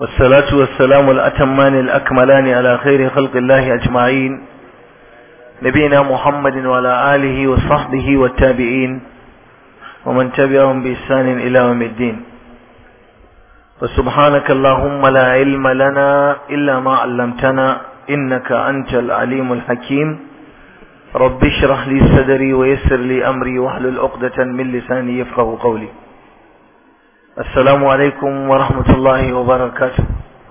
والصلاة والسلام الأتمان الأكملان على خير خلق الله أجمعين نبينا محمد وعلى آله وصحبه والتابعين ومن تبعهم بإحسان إلى يوم الدين وسبحانك اللهم لا علم لنا إلا ما علمتنا إنك أنت العليم الحكيم رب اشرح لي صدري ويسر لي أمري واحلل عقدة من لساني يفقه قولي السلام عليكم ورحمة الله وبركاته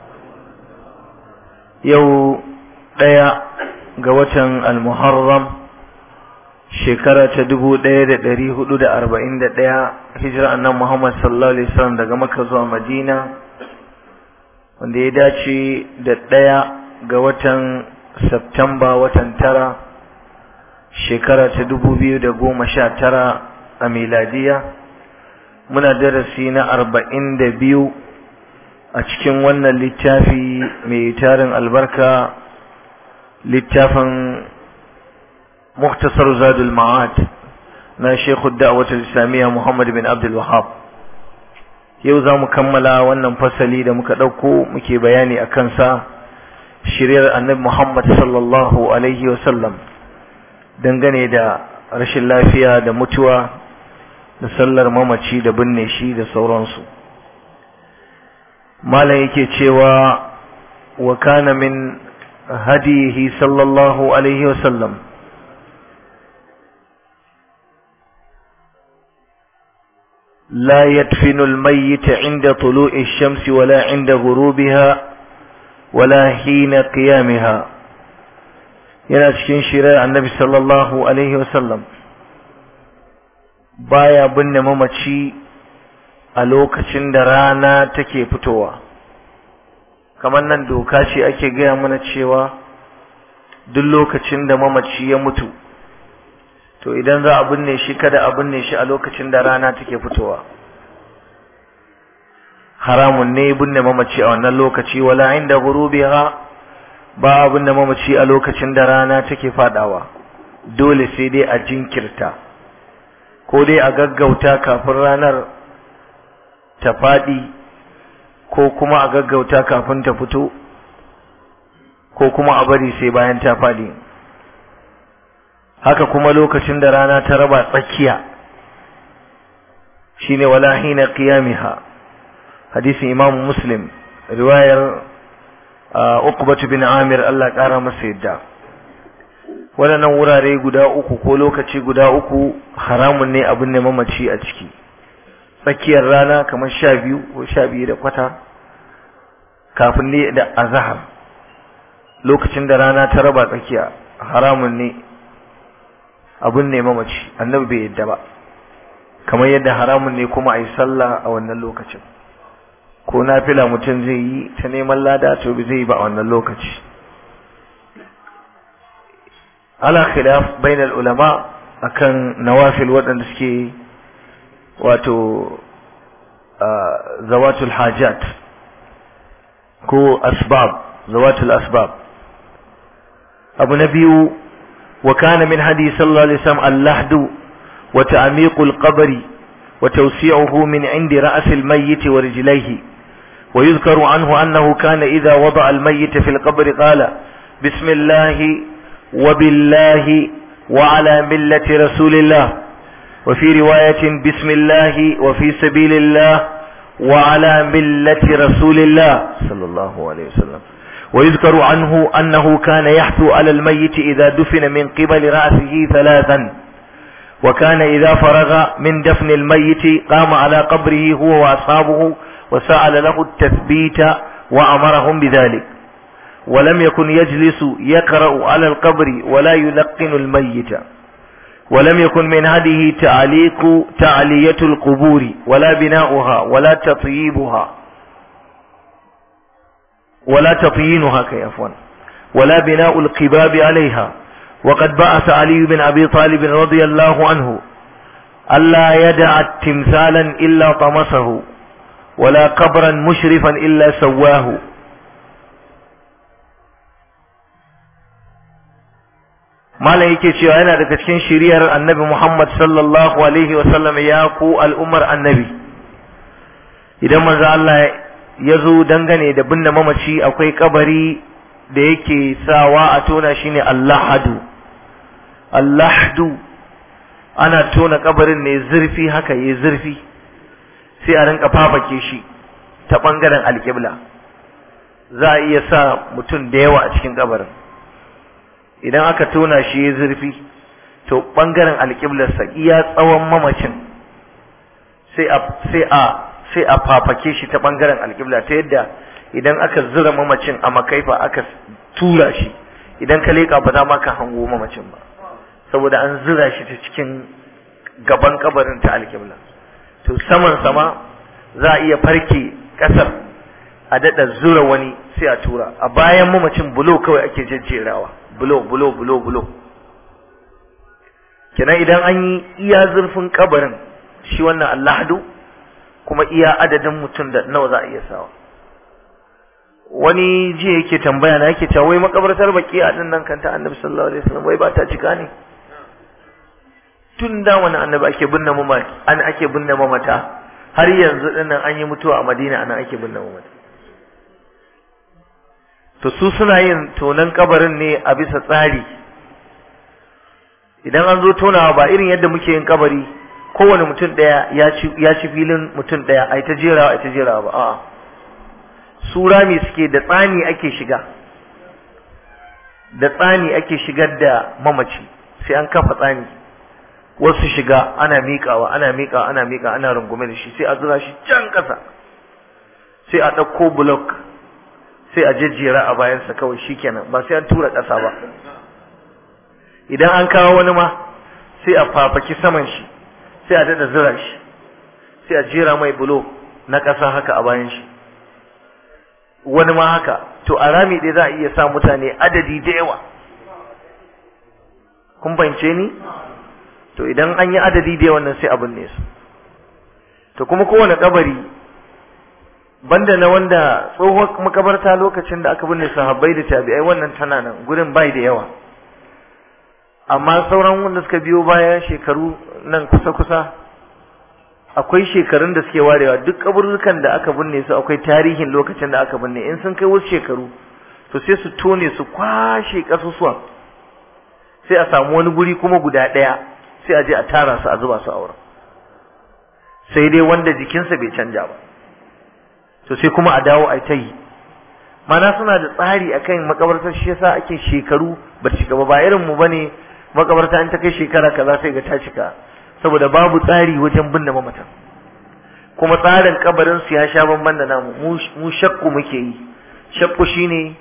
يو ديا قوة المحرم shekara ta dubu ɗaya da ɗari hudu da arba'in da ɗaya hijira annan Muhammad sallallahu alaihi wasallam daga Makka zuwa Madina wanda ya dace da ɗaya ga watan Septamba watan tara shekara ta dubu biyu da goma sha tara a miladiya muna darasi na arba'in da biyu a cikin wannan littafi mai tarin albarka littafin مختصر زاد المعاد na Sheikh Da'wat Islamiyya Muhammad bin Abdul Wahhab yau za mu kammala wannan fasali da muka ɗauko muke bayani a kansa shiryar annabi Muhammad sallallahu alaihi wasallam dangane da rashin lafiya da mutuwa da sallar mamaci da binne shi da sauransu malam yake cewa wa kana min hadihi sallallahu alaihi wasallam لا يدفن الميت عند طلوع الشمس ولا عند غروبها ولا حين قيامها yana cikin shirar annabi sallallahu alaihi wasallam baya binne mamaci a lokacin da rana take fitowa kamar nan doka ce ake gaya mana cewa duk lokacin da mamaci ya mutu to idan za a binne shi kada a binne shi a lokacin da rana take fitowa haramun ne binne mamaci a wannan lokaci wala inda gurubiha ba a binne mamaci a lokacin da rana take fadawa dole sai dai a jinkirta ko dai a gaggauta kafin ranar ta fadi ko kuma a gaggauta kafin ta fito ko kuma a bari sai bayan ta fadi haka kuma lokacin da rana ta raba tsakiya shine wala hina qiyamiha hadisin imam muslim riwayar uqbatu bin amir Allah kara masa yadda waɗannan wurare guda uku ko lokaci guda uku haramun ne abin ne mamaci a ciki tsakiyar rana kamar sha biyu ko sha biyu da kwata kafin ne da azahar lokacin da rana ta raba tsakiya haramun ne abun ne mamaci annabi bai yadda ba kamar yadda haramun ne kuma a yi sallah a wannan lokacin ko nafila mutum zai yi ta neman lada to bai zai yi ba a wannan lokaci ala khilaf bainal ulama akan nawafil waɗanda suke wato zawatul hajat ko asbab zawatul asbab abu na biyu وكان من هدي صلى الله عليه وسلم اللحد وتعميق القبر وتوسيعه من عند رأس الميت ورجليه ويذكر عنه أنه كان إذا وضع الميت في القبر قال بسم الله وبالله وعلى ملة رسول الله وفي رواية بسم الله وفي سبيل الله وعلى ملة رسول الله صلى الله عليه وسلم ويذكر عنه أنه كان يحثو على الميت إذا دفن من قبل رأسه ثلاثا وكان إذا فرغ من دفن الميت قام على قبره هو وأصحابه وسأل له التثبيت وأمرهم بذلك ولم يكن يجلس يقرأ على القبر ولا يلقن الميت ولم يكن من هذه تعليق تعلية القبور ولا بناؤها ولا تطييبها ولا تطيينها كيفوا ولا بناء القباب عليها وقد بعث علي بن أبي طالب رضي الله عنه ألا يدع تمثالا إلا طمسه ولا قبرا مشرفا إلا سواه malam yake cewa yana daga cikin shiriyar annabi Muhammad sallallahu alaihi wasallam ya ku al'ummar annabi idan manzo Allah ya zo dangane da binne mamaci akwai kabari da yake sawa a tona shi ne allahadu allahadu ana tona kabarin ne zurfi haka yi zurfi sai a rinka fafake shi ta ɓangaren alƙibla za a iya sa mutum da yawa a cikin kabarin idan aka tona shi ya zurfi to ɓangaren alƙiblarsa iya tsawon mamacin sai a sai a sai a fafake shi ta ɓangaren alƙibla ta yadda idan aka zura mamacin a makaifa aka tura shi idan ka leƙa ba za ma ka hango mamacin ba saboda an zura shi ta cikin gaban kabarin ta alƙibla to saman sama za a iya farke ƙasar a daɗa zura wani sai a tura a bayan mamacin bulo kawai ake jejjerawa bulo bulo bulo bulo kenan idan an yi iya zurfin kabarin shi wannan allahadu kuma iya adadin mutum da nawa za a iya sawa wani jiya yake tambaya na yake cewa wai makabartar baki a din nan kanta annabi sallallahu alaihi wasallam wai ba ta cika ne tun da wani annabi ake binne mamata an ake binne mamata har yanzu dinnan an yi mutuwa a Madina anan ake binne mamata to su suna yin tonan kabarin ne a bisa tsari idan an zo tonawa ba irin yadda muke yin kabari kowane mutum ɗaya ya ci ya ci filin mutum ɗaya ai ta jerawa ai ta jerawa ba a'a su rami suke da tsani ake shiga da tsani ake shigar da mamaci sai an kafa tsani wasu shiga ana miƙawa ana miƙawa ana miƙa ana rungume da shi sai a zura shi can ƙasa sai a ɗauko block sai a jejjera a bayansa kawai shikenan ba sai an tura ƙasa ba idan an kawo wani ma sai a fafaki saman shi sai a daɗa zura shi sai a jera mai bulo na ƙasa haka a bayan shi wani ma haka to a rami ɗaya za a iya sa mutane adadi da yawa kun fahimce ni to idan an yi adadi da yawan nan sai abin ne su to kuma kowane kabari banda na wanda tsohon makabarta lokacin da aka binne sahabbai da tabi'ai wannan tana nan gurin bai da yawa amma sauran wanda suka biyo baya shekaru nan kusa-kusa akwai shekarun da suke warewa duk kaburrukan da aka binne su akwai tarihin lokacin da aka binne in sun kai wasu shekaru to sai su tone su kwashe kasusuwan sai a samu wani guri kuma guda ɗaya sai a je a tara su a zuba su a wurin sai dai wanda jikinsa bai canja ba to sai kuma a dawo a ta yi mana suna da tsari akan makabartar shi yasa ake shekaru ba cika ba ba irin mu bane makabarta in ta kai shekara kaza sai ga ta cika saboda babu tsari wajen binne mamatan kuma tsarin kabarin su ya sha bamban da namu mu shakku muke yi shakku shine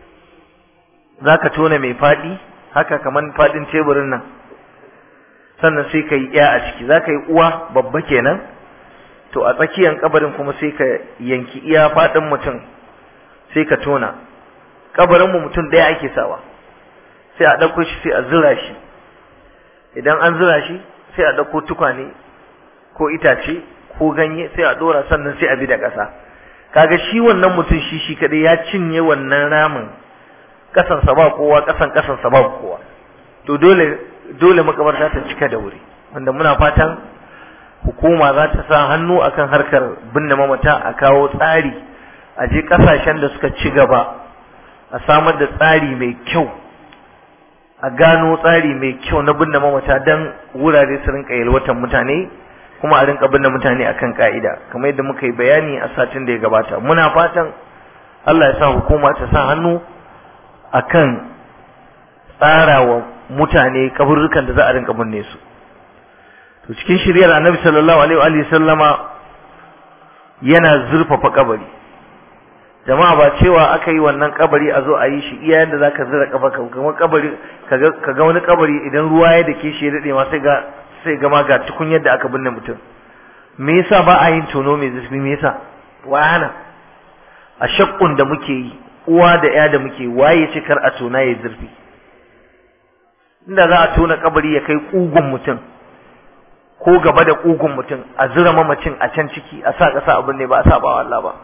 zaka tona mai fadi haka kaman fadin teburin nan sannan sai ka yi ya a ciki zaka yi uwa babba kenan to a tsakiyan kabarin kuma sai ka yanki iya fadin mutum sai ka tona kabarin mu mutum ɗaya ake sawa sai a ɗauko shi sai a zura shi idan an zura shi sai a ɗauko tukwane ko itace ko ganye sai a ɗora sannan sai a bi da ƙasa kaga shi wannan mutum shi shi kaɗai ya cinye wannan ramin ƙasansa ba kowa ƙasan ƙasansa ba kowa to dole dole makabarta ta cika da wuri wanda muna fatan hukuma za ta sa hannu akan harkar binne mamata a kawo tsari a je ƙasashen da suka ci gaba a samar da tsari mai kyau a gano tsari mai kyau na binne mamata don wurare su rinka yalwatan mutane kuma a rinka binne mutane akan ka'ida kamar yadda muka yi bayani a satin da ya gabata muna fatan Allah ya sa hukuma ta sa hannu akan tsarawa mutane kaburrukan da za a rinka binne su to cikin shiryar annabi sallallahu alaihi wa sallama yana zurfafa kabari jama'a ba cewa aka yi wannan kabari a zo a yi shi iya yadda zaka zira kafa kamar kabari kaga wani kabari idan ruwa ya dake shi ya dade ma sai ga sai ga ma ga tukun yadda aka binne mutum me yasa ba a yin tono mai zurfi me yasa wa hana a shakkun da muke yi uwa da ya da muke waye ce kar a tona ya zurfi inda za a tona kabari ya kai kugun mutum ko gaba da kugun mutum a zura mamacin a can ciki a sa kasa abin ne ba a saba wa Allah ba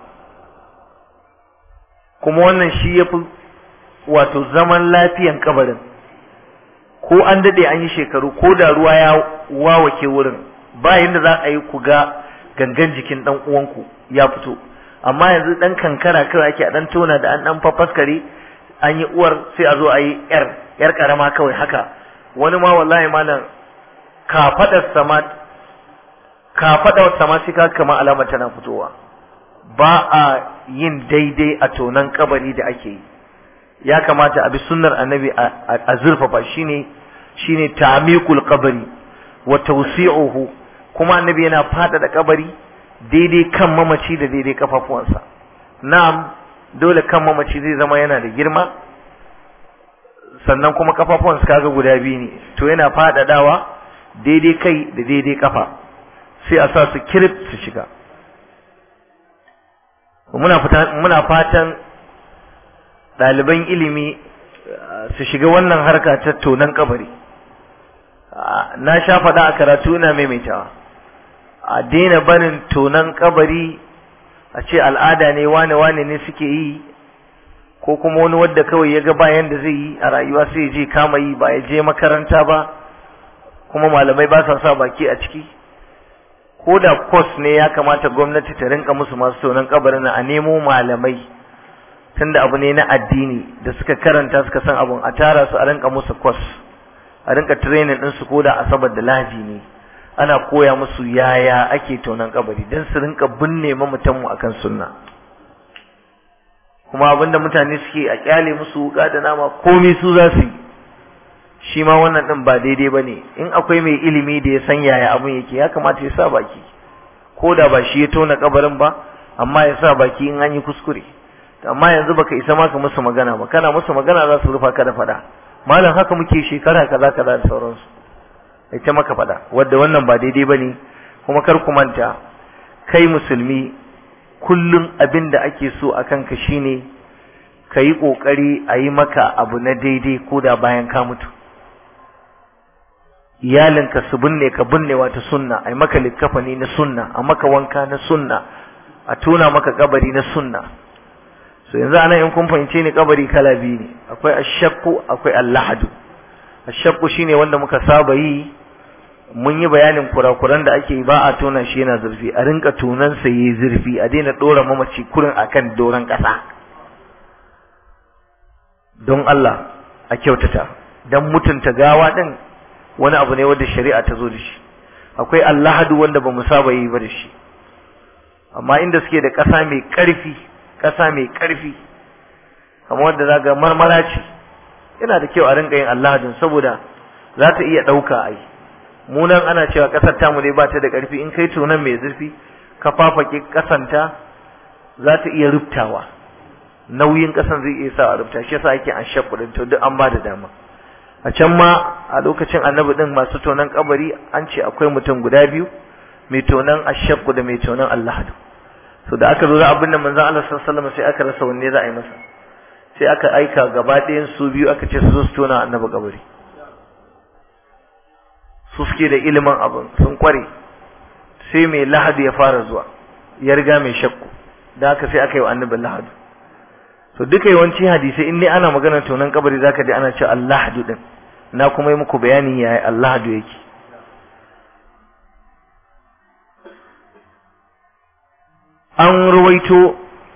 kuma wannan shi ya fi wato zaman lafiyan kabarin ko an daɗe an yi shekaru ko da ruwa ya wawake wurin ba yadda za a yi ku ga gangan jikin ɗan uwanku ya fito amma yanzu dan kankara kawai ake a dan tona da an dan fafaskare an yi uwar sai a zo a yi yar yar karama kawai haka wani ma wallahi malam kafadar sama kafadar sama sai ka kama alama tana fitowa ba a yin daidai a tonan kabari da ake yi ya kamata a bi sunnar annabi a zurfafa shine shine ta'miqul qabri wa tawsi'uhu kuma annabi yana fada da kabari daidai kan mamaci da daidai kafafuwansa na'am dole kan mamaci zai zama yana da girma sannan kuma kafafuwansa kaga guda biyu ne to yana fadadawa daidai kai da daidai kafa sai a sa su kirif su shiga muna muna fatan ɗaliban ilimi su shiga wannan harka ta tonon kabari na sha faɗa a karatu ina maimaitawa a daina barin tonon kabari a ce al'ada ne wane wane ne suke yi ko kuma wani wadda kawai ya ga bayan da zai yi a rayuwa sai ya je kama yi ba ya je makaranta ba kuma malamai ba sa sa baki a ciki ko da kos ne ya kamata gwamnati ta rinka musu masu tonon kabarin a nemo malamai tunda abu ne na addini da suka karanta suka san abun a tara su a rinka musu kwas a rinka training din su koda asabar da laji ne ana koya musu yaya ake tonon kabari don su rinka binne mamatan mu akan sunna kuma abinda mutane suke a kyale musu wuka da nama komai su za su yi shi ma wannan din ba daidai bane in akwai mai ilimi da ya san yaya abun yake ya kamata ya sa baki ko da ba shi ya tona kabarin ba amma ya sa baki in an yi kuskure amma yanzu baka isa ma ka musu magana ba kana musu magana za su rufa ka da fada malam haka muke shekara kaza kaza da sauransu ita maka fada wanda wannan ba daidai bane kuma kar ku manta kai musulmi kullum abin da ake so a kanka shine ka yi ƙoƙari a yi maka abu na daidai ko da bayan ka mutu iyalinka su binne ka binnewa ta sunna a yi maka likkafani na sunna a maka wanka na sunna a tona maka kabari na sunna so yanzu anan in kun fahimce ni kabari kala biyu ne akwai ashakku akwai allahadu ashakku shine wanda muka saba yi mun yi bayanin kurakuran da ake yi ba a tona shi yana zurfi a rinka tonan sa yi zurfi a daina dora mamaci kurin akan doron kasa don Allah a kyautata dan mutunta gawa din wani abu ne wanda shari'a ta zo da shi akwai allahadu wanda ba mu saba yi ba da shi amma inda suke da ƙasa mai ƙarfi ƙasa mai ƙarfi kamar wanda za ga marmara ce yana da kyau a rinka yin allahadin saboda za ta iya ɗauka ai mu nan ana cewa ƙasar tamu dai ba ta da ƙarfi in kai tunan mai zurfi ka fafake ƙasanta za ta iya rubtawa nauyin ƙasan zai iya sa a rubta shi yasa ake an shakkuɗin to duk an ba da dama a can ma a lokacin annabi din masu tonan kabari an ce akwai mutum guda biyu mai tonan ashakku da mai tonan allahadu so da aka zo za abin da manzon Allah sallallahu alaihi wasallam sai aka rasa wanne za a yi masa sai aka aika gaba ɗayan su biyu aka ce su zo su tona annabi kabari su suke da ilimin abin sun kware sai mai lahadu ya fara zuwa ya riga mai shakku da haka sai aka yi wa annabi lahadu so duka yawanci hadisai in dai ana maganar tonan kabari zaka ji ana cewa allahadu din na kuma yi muku bayani yaya allahadu yake an ruwaito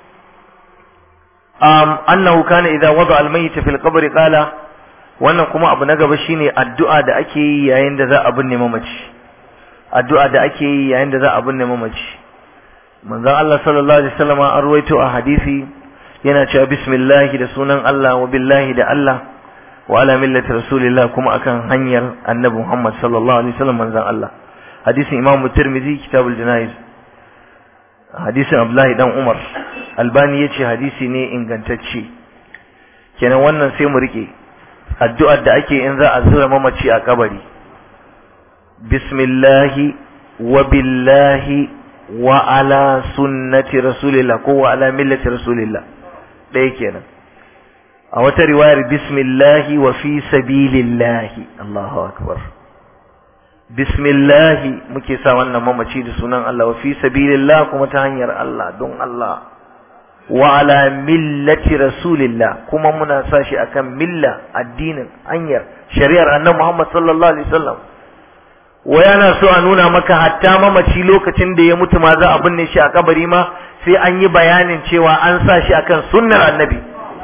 um, annahu kana idza wada al-mayyit fil qabr qala wannan kuma abu na gaba shine addu'a da ake yi yayin da za a binne mamaci addu'a da ake yi yayin da za a binne mamaci manzon Allah sallallahu alaihi wasallam an ruwaito a hadisi yana cewa bismillah da sunan Allah wa billahi da Allah wa ala millati rasulillah kuma akan hanyar annabi Muhammad sallallahu alaihi wasallam manzon Allah hadisin Imam Tirmidhi kitabul Janayiz hadisin Abdullahi dan Umar Albani yace hadisi ne ingantacce kenan wannan sai mu rike addu'ar da ake in za a zura mamaci a kabari bismillahi wa billahi wa ala sunnati rasulillah ko wa ala millati rasulillah ɗaya kenan a wata riwayar bismillahi wa fi sabilillahi Allahu akbar bismillahi muke sa wannan mamaci da sunan Allah wa fi sabilillah kuma ta hanyar Allah don Allah wa ala millati rasulillah kuma muna sa shi akan milla addinin hanyar shari'ar annabi Muhammad sallallahu alaihi wasallam wai ana so a nuna maka hatta mamaci lokacin da ya mutu ma za a binne shi a kabari ma sai an yi bayanin cewa an sa shi akan sunnar annabi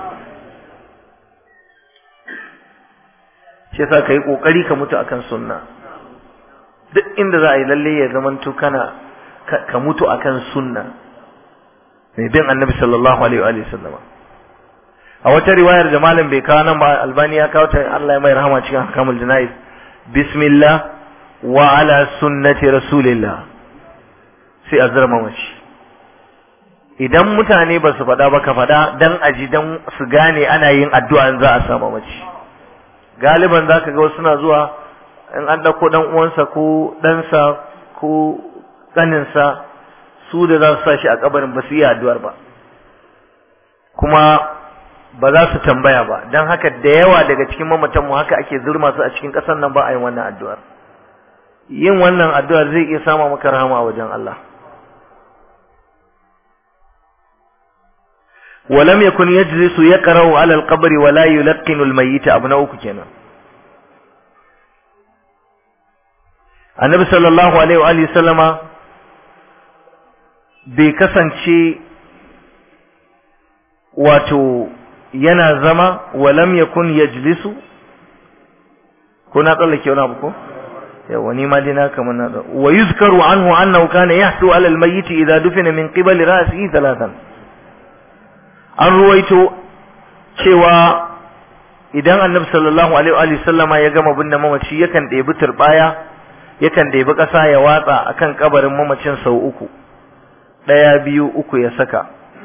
shi yasa ka yi kokari ka mutu akan sunna duk inda za a yi lalle ya zamanto kana ka mutu akan sunna mai bin annabi sallallahu alaihi wa sallama a wata riwayar da malam bai kawo nan ba albani ya kawo ta Allah ya mai rahama cikin hakamul jana'iz bismillah wa ala sunnati rasulillah sai a zama mace idan mutane ba su faɗa ba ka faɗa dan aji dan su gane ana yin addu'a in za a sama mace galiban za ka ga wasu suna zuwa in an ɗauko ɗan uwansa ko ɗansa ko ƙaninsa su da za su sa shi a kabarin ba su yi addu'ar ba kuma ba za su tambaya ba don haka da yawa daga cikin mamatanmu haka ake zurma su a cikin ƙasar nan ba a yin wannan addu'ar yin wannan addu'ar zai iya sama maka rahama a wajen Allah ولم يكن يجلس يقرأ على القبر ولا يلقن الميت abu na uku kenan annabi sallallahu alaihi wa alihi sallama bai kasance wato yana zama walam yakun yajlisu ko na tsallake wani abu ko yawa ni ma dina kamar na wa yuzkaru anhu annahu kana yahsu ala almayyit idha dufina min qibali ra'sihi thalathan an ruwaito cewa idan annabi sallallahu alaihi wa sallama ya gama binne mamaci yakan ɗebi turbaya yakan ɗebi ƙasa ya watsa akan kabarin mamacin sau uku ɗaya biyu uku ya saka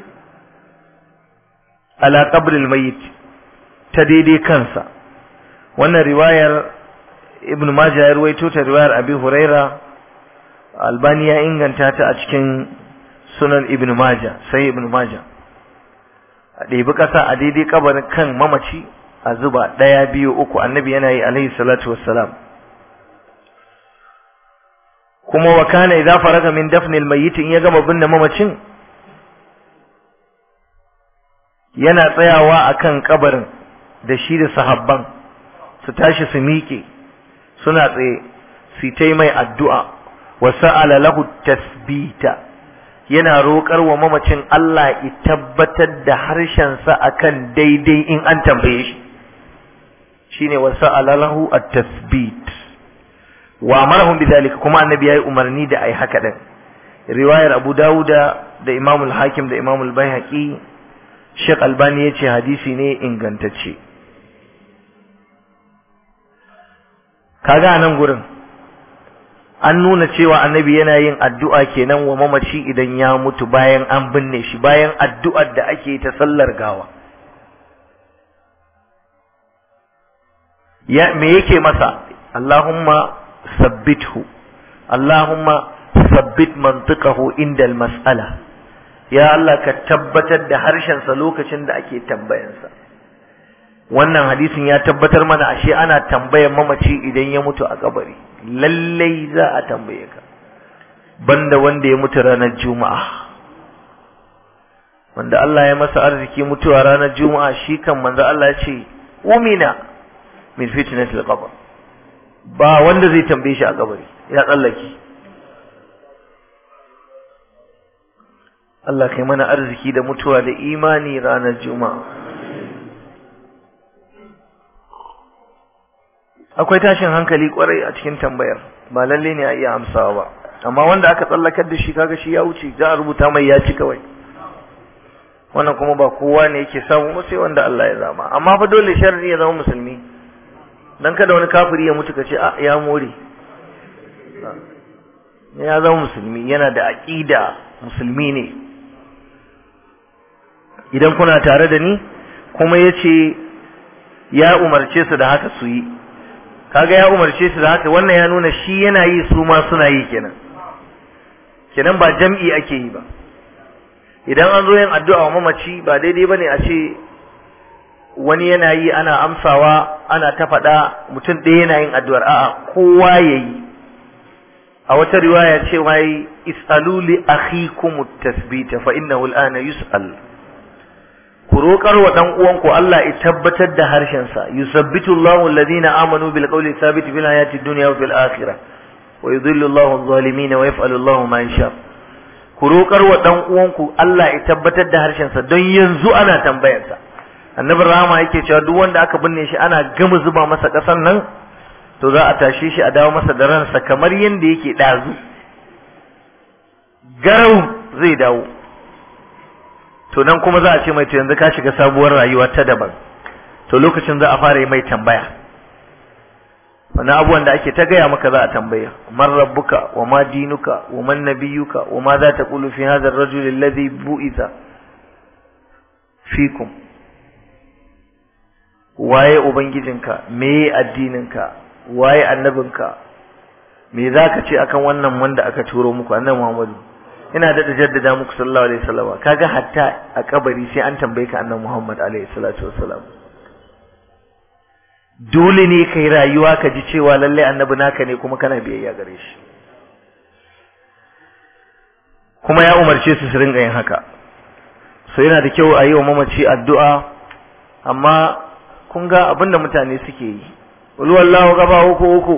ala qabril mayyit ta daidai kansa wannan riwayar ibn majah ya ruwaito ta riwayar abi huraira albani ya inganta ta a cikin sunan ibn majah sai ibn majah a ɗebi ƙasa a daidai kabarin kan mamaci a zuba ɗaya biyu uku annabi yana yi alaihi salatu wassalam kuma wa kana idza faraga min dafnil mayyit in ya gama binne mamacin yana tsayawa akan kabarin da shi da sahabban su tashi su miƙe suna tsaye su ta mai addu'a wa sa'ala lahu tasbita yana roƙar wa mamacin Allah ya tabbatar da harshensa akan daidai in an tambaye shi shine wa sa'ala lahu at-tasbit wa amarahum bidhalika kuma annabi yayi umarni da ai haka din riwayar Abu Dawuda da Imam al-Hakim da Imam al-Baihaqi Sheikh Albani yace hadisi ne ingantacce kaga nan gurin an nuna cewa annabi yana yin addu'a kenan wa mamaci idan ya mutu bayan an binne shi bayan addu'ar da ake ta sallar gawa ya me yake masa Allahumma sabbithu Allahumma sabbit mantiqahu inda mas'ala ya Allah ka tabbatar da harshensa lokacin da ake tambayansa wannan hadisin ya tabbatar mana ashe ana tambayar mamaci idan ya mutu a kabari lallai za a tambaye ka banda wanda ya mutu ranar juma'a wanda Allah ya masa arziki mutuwa ranar juma'a shi kan manzo Allah ya ce umina min fitnatil qabr ba wanda zai tambaye shi a kabari ya tsallake Allah kai mana arziki da mutuwa da imani ranar juma'a akwai tashin hankali kwarai a cikin tambayar ba lalle ne a iya amsawa ba amma wanda aka tsallakar da shi kaga shi ya wuce za a rubuta mai ya ci kawai wannan kuma ba kowa ne yake samu ba sai wanda Allah ya zama amma fa dole sharri ya zama musulmi dan kada wani kafiri ya mutu kace a ya more ya zama musulmi yana da aqida musulmi ne idan kuna tare da ni kuma yace ya umarce su da haka su yi kaga ya umarce su da haka wannan ya nuna shi yana yi su ma suna yi kenan kenan ba jam'i ake yi ba idan an zo yin addu'a wa mamaci ba daidai bane a ce wani yana yi ana amsawa ana ta faɗa mutum ɗaya yana yin addu'ar a'a kowa ya yi a wata riwaya ce wai is'alu li akhikum tasbita fa innahu al'ana yus'al ku roƙar wa ɗan uwanku Allah ya tabbatar da harshensa yusabbitu Allahu alladhina amanu bil qawli thabit fil hayati dunya wa fil akhirah wa yudhillu Allahu adh-dhalimin wa yaf'alu Allahu ma yasha ku roƙar wa dan uwanku Allah ya tabbatar da harshen sa don yanzu ana tambayar sa annabi rahama yake cewa duk wanda aka binne shi ana gama zuba masa kasan nan to za a tashe shi a dawo masa da ransa kamar yanda yake dazu garau zai dawo to nan kuma za a ce mai to yanzu ka shiga sabuwar rayuwa ta daban to lokacin za a fara yi mai tambaya wani abubuwan da ake ta gaya maka za a tambaya man rabbuka wa ma dinuka wa man nabiyuka wa ma za ta kulu fi hadha ar-rajul alladhi bu'itha fikum waye ubangijinka meye addininka waye annabinka me zaka ce akan wannan wanda aka turo muku annabi Muhammadu ina da jaddada muku sallallahu alaihi wasallam kaga hatta a kabari sai an tambaye ka annabi Muhammad alaihi salatu wasallam dole ne kai rayuwa ka ji cewa lalle annabi naka ne kuma kana biyayya gare shi kuma ya umarce su su ringa yin haka so yana da kyau a yi wa mamaci addu'a amma kun ga abinda mutane suke yi wal wallahu gaba uku uku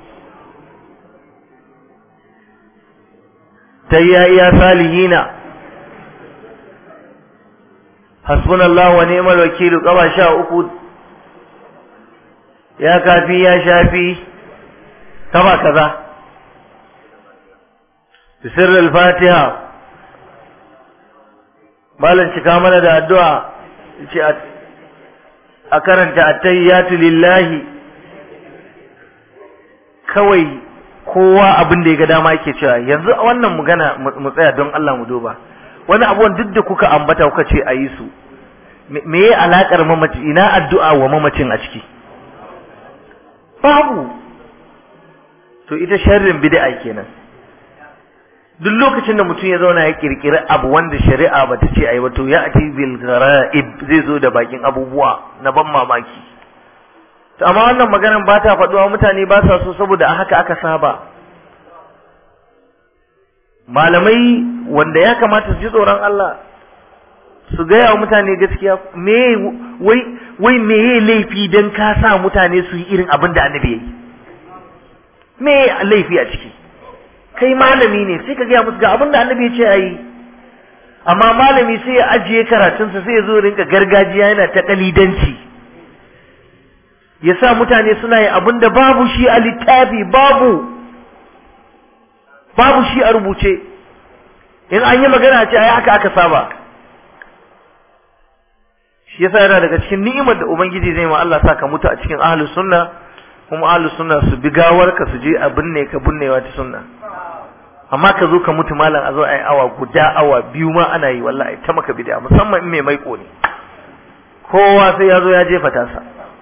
tayya iya salihina hasbunallahu wa ni'mal wakil gaba sha uku ya kafi ya shafi kaba kaza bisirr al-fatiha malan cika mana da addu'a ce a karanta at-tayyatu lillahi kawai kowa abin da ya ga dama yake cewa yanzu wannan magana mu tsaya don Allah mu duba wani abuwan duk da kuka ambata kuka ce a yi su me ya alakar mamaci ina addu'a wa mamacin a ciki babu to ita sharrin bid'a kenan duk lokacin da mutum ya zauna ya kirkiri abu wanda shari'a bata ce ayi ba to ya ati bil gara'ib zai zo da bakin abubuwa na ban mamaki to amma wannan maganar ba ta faduwa mutane ba sa so saboda haka aka saba malamai wanda ya kamata su ji tsoron Allah su gaya wa mutane gaskiya me wai wai me laifi dan ka sa mutane su yi irin abin da annabi yayi me laifi a ciki kai malami ne sai ka gaya musu ga abin da annabi ya ce ayi amma malami sai ya ajiye karatunsa sai ya zo rinka gargajiya yana ta kalidanci ya sa mutane suna yin abin da babu shi a littafi babu babu shi a rubuce in an yi magana ce ai haka aka saba shi yasa yana daga cikin ni'imar da ubangiji zai ma Allah sa ka mutu a cikin ahlus sunna kuma ahlus sunna su bi gawar ka su je a binne ka binnewa ta sunna amma ka zo ka mutu malam a zo ai awa guda awa biyu ma ana yi wallahi ta maka bid'a musamman in mai maiko ne kowa sai ya zo ya jefa tasa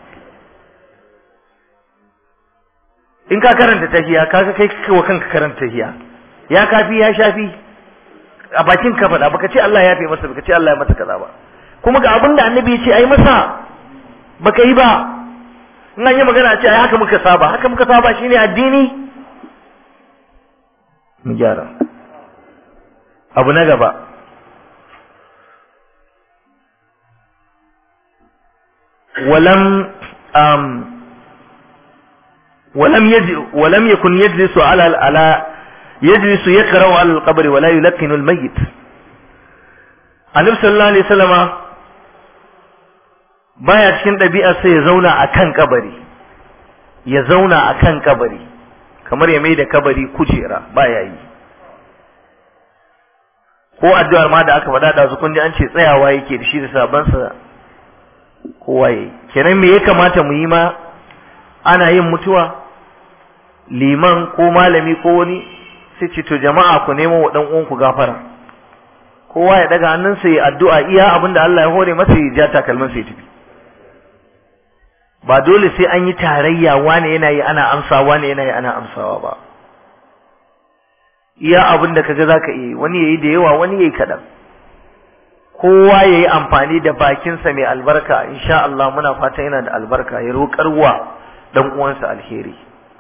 in ka karanta tahiya kaga kai wa kanka karanta tahiya ya kafi ya shafi a bakin ka faɗa baka ce Allah ya fi masa baka ce Allah ya masa kaza ba kuma ga abin da annabi ya ce ai masa baka yi ba in an yi magana ce ai haka muka saba haka muka saba shine addini mu gyara abu na gaba ولم أم ولم يج ولم يكن يجلس على على يجلس يقرأ على القبر ولا يلقن الميت النبي صلى الله عليه وسلم baya cikin ɗabi'ar sai ya zauna a kan kabari ya zauna a kan kabari kamar ya mai da kabari kujera baya yi ko addu'ar ma da aka faɗa da su kun ji an ce tsayawa yake da shi da sabansa kowa yayi kenan me ya kamata mu yi ma ana yin mutuwa liman ko malami ko wani sai ce to jama'a ku nemo wa dan uwanku gafara kowa ya daga hannunsa ya addu'a iya abinda Allah ya hore masa ya ja takalmin sa ya tafi ba dole sai an yi tarayya wani yana yi ana amsa wani yana yi ana amsawa ba iya abinda kaga zaka yi wani yayi da yawa wani yayi kadan kowa yayi amfani da bakinsa mai albarka insha Allah muna fata yana da albarka ya roƙarwa dan uwansa alheri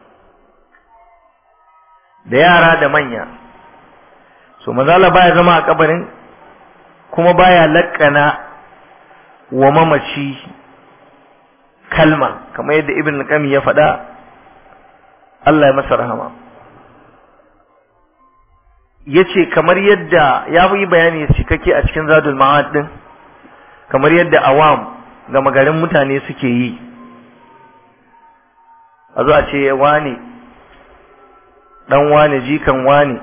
da yara da manya so manzala baya zama a kabarin kuma baya lakkana wa mamaci kalma kamar yadda ibn qayyim ya faɗa Allah ya masa rahama yace kamar yadda ya yi bayani cikakke a cikin zadul ma'ad din kamar yadda awam ga magarin mutane suke yi a zo a ce wane dan wane jikan wane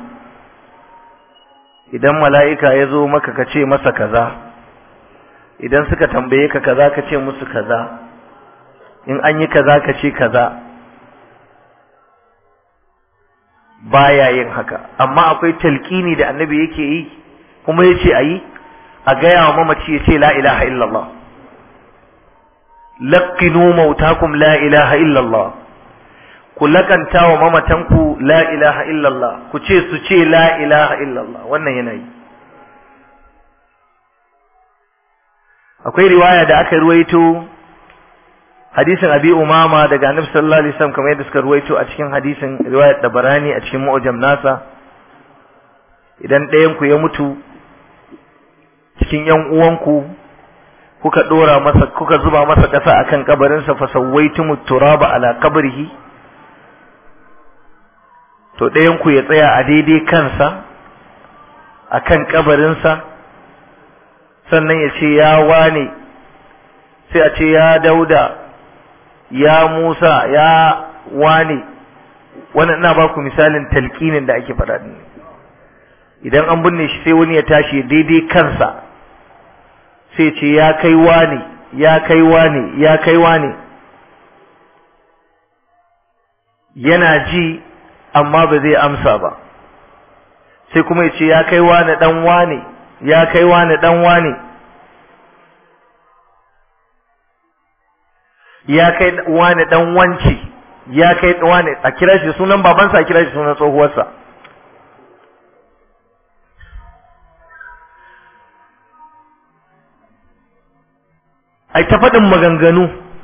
idan mala'ika ya zo maka ka ce masa kaza idan suka tambaye ka kaza ka ce musu kaza in an yi kaza ka ce kaza baya yin haka amma akwai talqini da annabi yake yi kuma yace ayi a gaya wa mamaci yace la ilaha illallah laqinu mautakum la ilaha illallah ku lakanta wa mamatanku la ilaha illallah ku ce su ce la ilaha illallah wannan yana yi akwai riwaya da aka ruwaito hadisin abi umama daga annabi sallallahu alaihi wasallam kamar yadda suka ruwaito a cikin hadisin riwayat dabarani a cikin mu'jam nasa idan ɗayan ku ya mutu cikin yan uwanku kuka dora masa kuka zuba masa ƙasa akan kabarin sa fa sawaitum turaba ala qabrihi to ɗayan ku ya tsaya a daidai kansa akan kabarin sa sannan ya ce ya wane sai a ce ya dauda ya Musa ya wane wannan ina ba ku misalin talqinin da ake faɗa din idan an binne shi sai wani ya tashi daidai kansa sai ce ya kai wane ya kai wane ya kai wane yana ji amma ba zai amsa ba sai kuma ya ce ya kai wane dan wane ya kai wane dan wane ya kai wane dan wanci ya kai wane a kira shi sunan babansa a kira shi sunan tsohuwarsa ai ta faɗin maganganu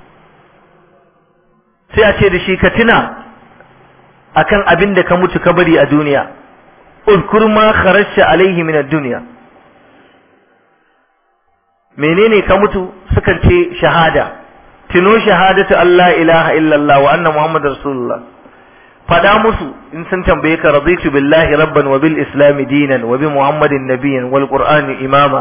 sai a ce da shi ka tuna akan abin da ka mutu ka bari a duniya uzkur ma kharajta alaihi min ad-dunya menene ka mutu sukan ce shahada tuno shahadatu Allah ilaha illallah wa anna muhammadar rasulullah fada musu in sun tambaye ka raditu billahi rabban wa bil islam dinan wa bi muhammadin nabiyyan wal qur'ani imama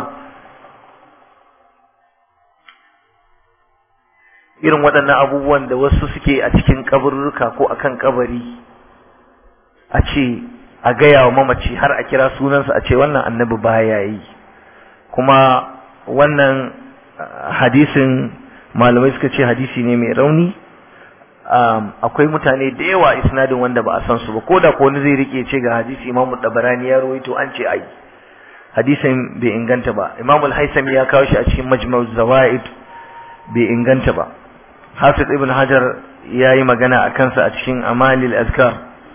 irin waɗannan abubuwan da wasu suke a cikin kaburruka ko akan kabari a ce a gaya wa mamaci har a kira sunansa a ce wannan annabi baya yi kuma wannan hadisin malamai suka ce hadisi ne mai rauni akwai mutane da yawa isnadin wanda ba a san su ba ko da ko wani zai rike ce ga hadisi imamu dabarani ya rawaito an ce ai hadisin bai inganta ba imamu al-haisami ya kawo shi a cikin majma'u zawaid bai inganta ba hafiz ibn hajar ya yi magana a kansa a cikin amalil azkar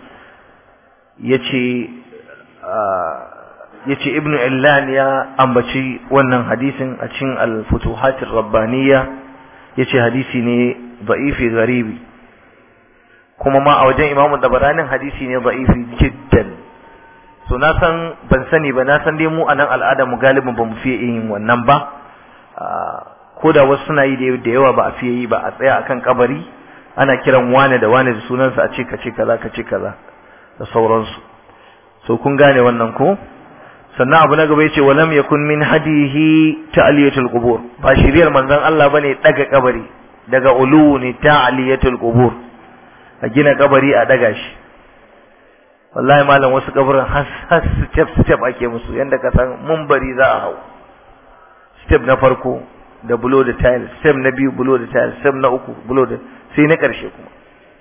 yace yace ibnu illan ya ambaci wannan hadisin a cikin al-futuhatir rabbaniyya yace hadisi ne da'ifi garibi kuma ma a wajen imamu dabaranin hadisi ne da'ifi jiddan so na san ban sani ba na san dai mu anan al'ada mu galibin ba mu fiye yin wannan ba ko da wasu suna yi da yawa ba a fiye yi ba a tsaya akan kabari ana kiran wane da wane da sunansa a ce ka ce kaza ka ce kaza da sauransu so kun gane wannan ko sannan abu na gaba yace walam yakun min hadihi ta'liyatul qubur ba shiriyar manzon Allah bane daga kabari daga ulu ne ta'liyatul qubur a gina kabari a daga shi wallahi malam wasu kaburin has has step step ake musu yanda ka san munbari za a hau step na farko da bulo da tile step na biyu bulo da tile step na uku bulo da sai na karshe kuma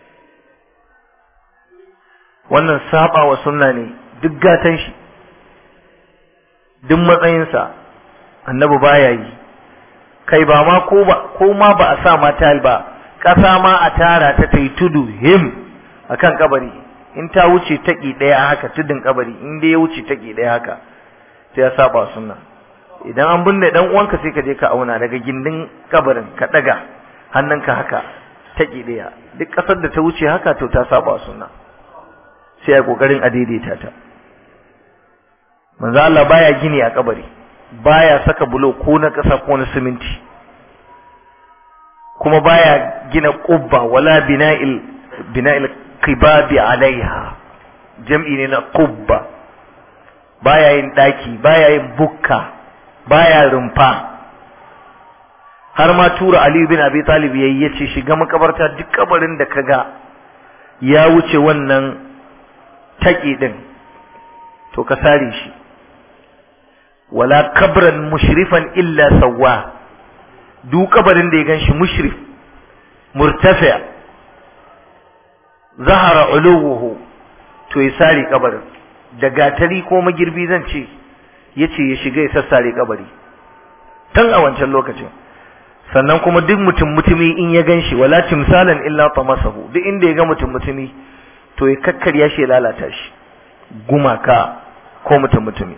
wannan saba wa sunna ne duk gatan shi duk matsayinsa annabi baya yi kai ba ma ko ba ko ma ba a sa ma tile ba kasa ma a tara ta tai tudu him akan kabari in ta wuce taki daya haka tudun kabari in dai ya wuce taki daya haka sai ya saba sunna idan an binne dan uwanka sai ka je ka auna daga gindin kabarin ka daga hannunka haka taki daya duk kasar da ta wuce haka to ta saba sunna sai ya kokarin a daidaita ta manzo Allah baya gini a kabari baya saka bulo ko na kasa ko na siminti kuma baya gina qubba wala bina'il bina'il qibabi alaiha jam'i ne na qubba baya yin daki baya yin bukka baya rumfa har ma tura Ali bin Abi Talib yayi yace shiga makabarta duk kabarin da kaga ya wuce wannan taki din to ka sare shi wala kabran mushrifan illa sawwa duk kabarin da ya ganshi mushrif murtafi zahara uluwuhu to ya sare kabarin da gatari ko magirbi zan ce yace ya shiga ya sassare kabari tun a wancan lokacin sannan kuma duk mutum mutumi in ya ganshi wala timsalan illa tamasahu duk inda ya ga mutum mutumi to ya kakkarya shi ya lalata shi gumaka ko mutum mutumi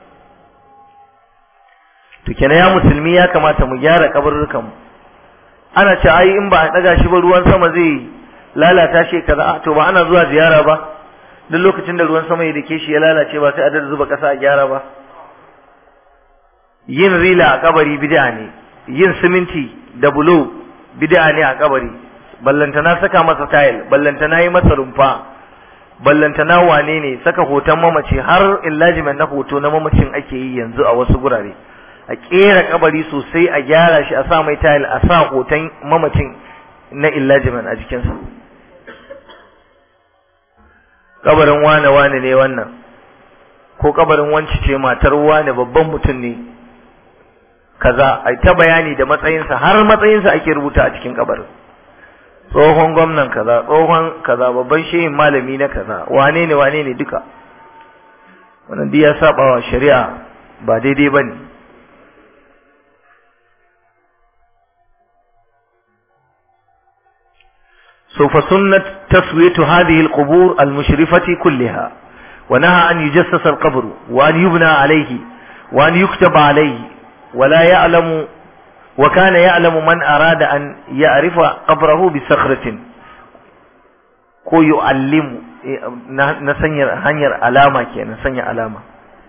to kenan ya musulmi ya kamata mu gyara kabarurkan mu ana ce ai in ba a daga shi ba ruwan sama zai lalata shi kaza to ba ana zuwa ziyara ba duk lokacin da ruwan sama ya dake shi ya lalace ba sai a zuba kasa a gyara ba yin rila a kabari bid'a ne yin siminti da bulo bid'a ne a kabari ballantana saka masa tayil ballantana yi masa rumfa ballantana wane ne saka hoton mamaci har illajimen na hoto na mamacin ake yi yanzu a wasu gurare a kera kabari sosai a gyara shi a sa mai tayil a sa hoton mamacin na illajimen a jikinsa kabarin wane wane ne wannan ko kabarin wanci ce matar wane babban mutum ne kaza ai ta bayani da matsayinsa har matsayinsa ake rubuta a cikin kabarin tsohon gwamnan kaza tsohon kaza babban shehin malami na kaza wane ne wane ne duka wannan duk ya saba wa shari'a ba daidai bane so fa sunnat taswiyatu hadhihi alqubur almushrifati kullaha ونهى أن يجسس القبر وأن يبنى عليه وأن يكتب عليه ولا يعلم وكان يعلم من أراد أن يعرف قبره بصخرة ko yu'allimu na sanyar hanyar alama kenan sanya alama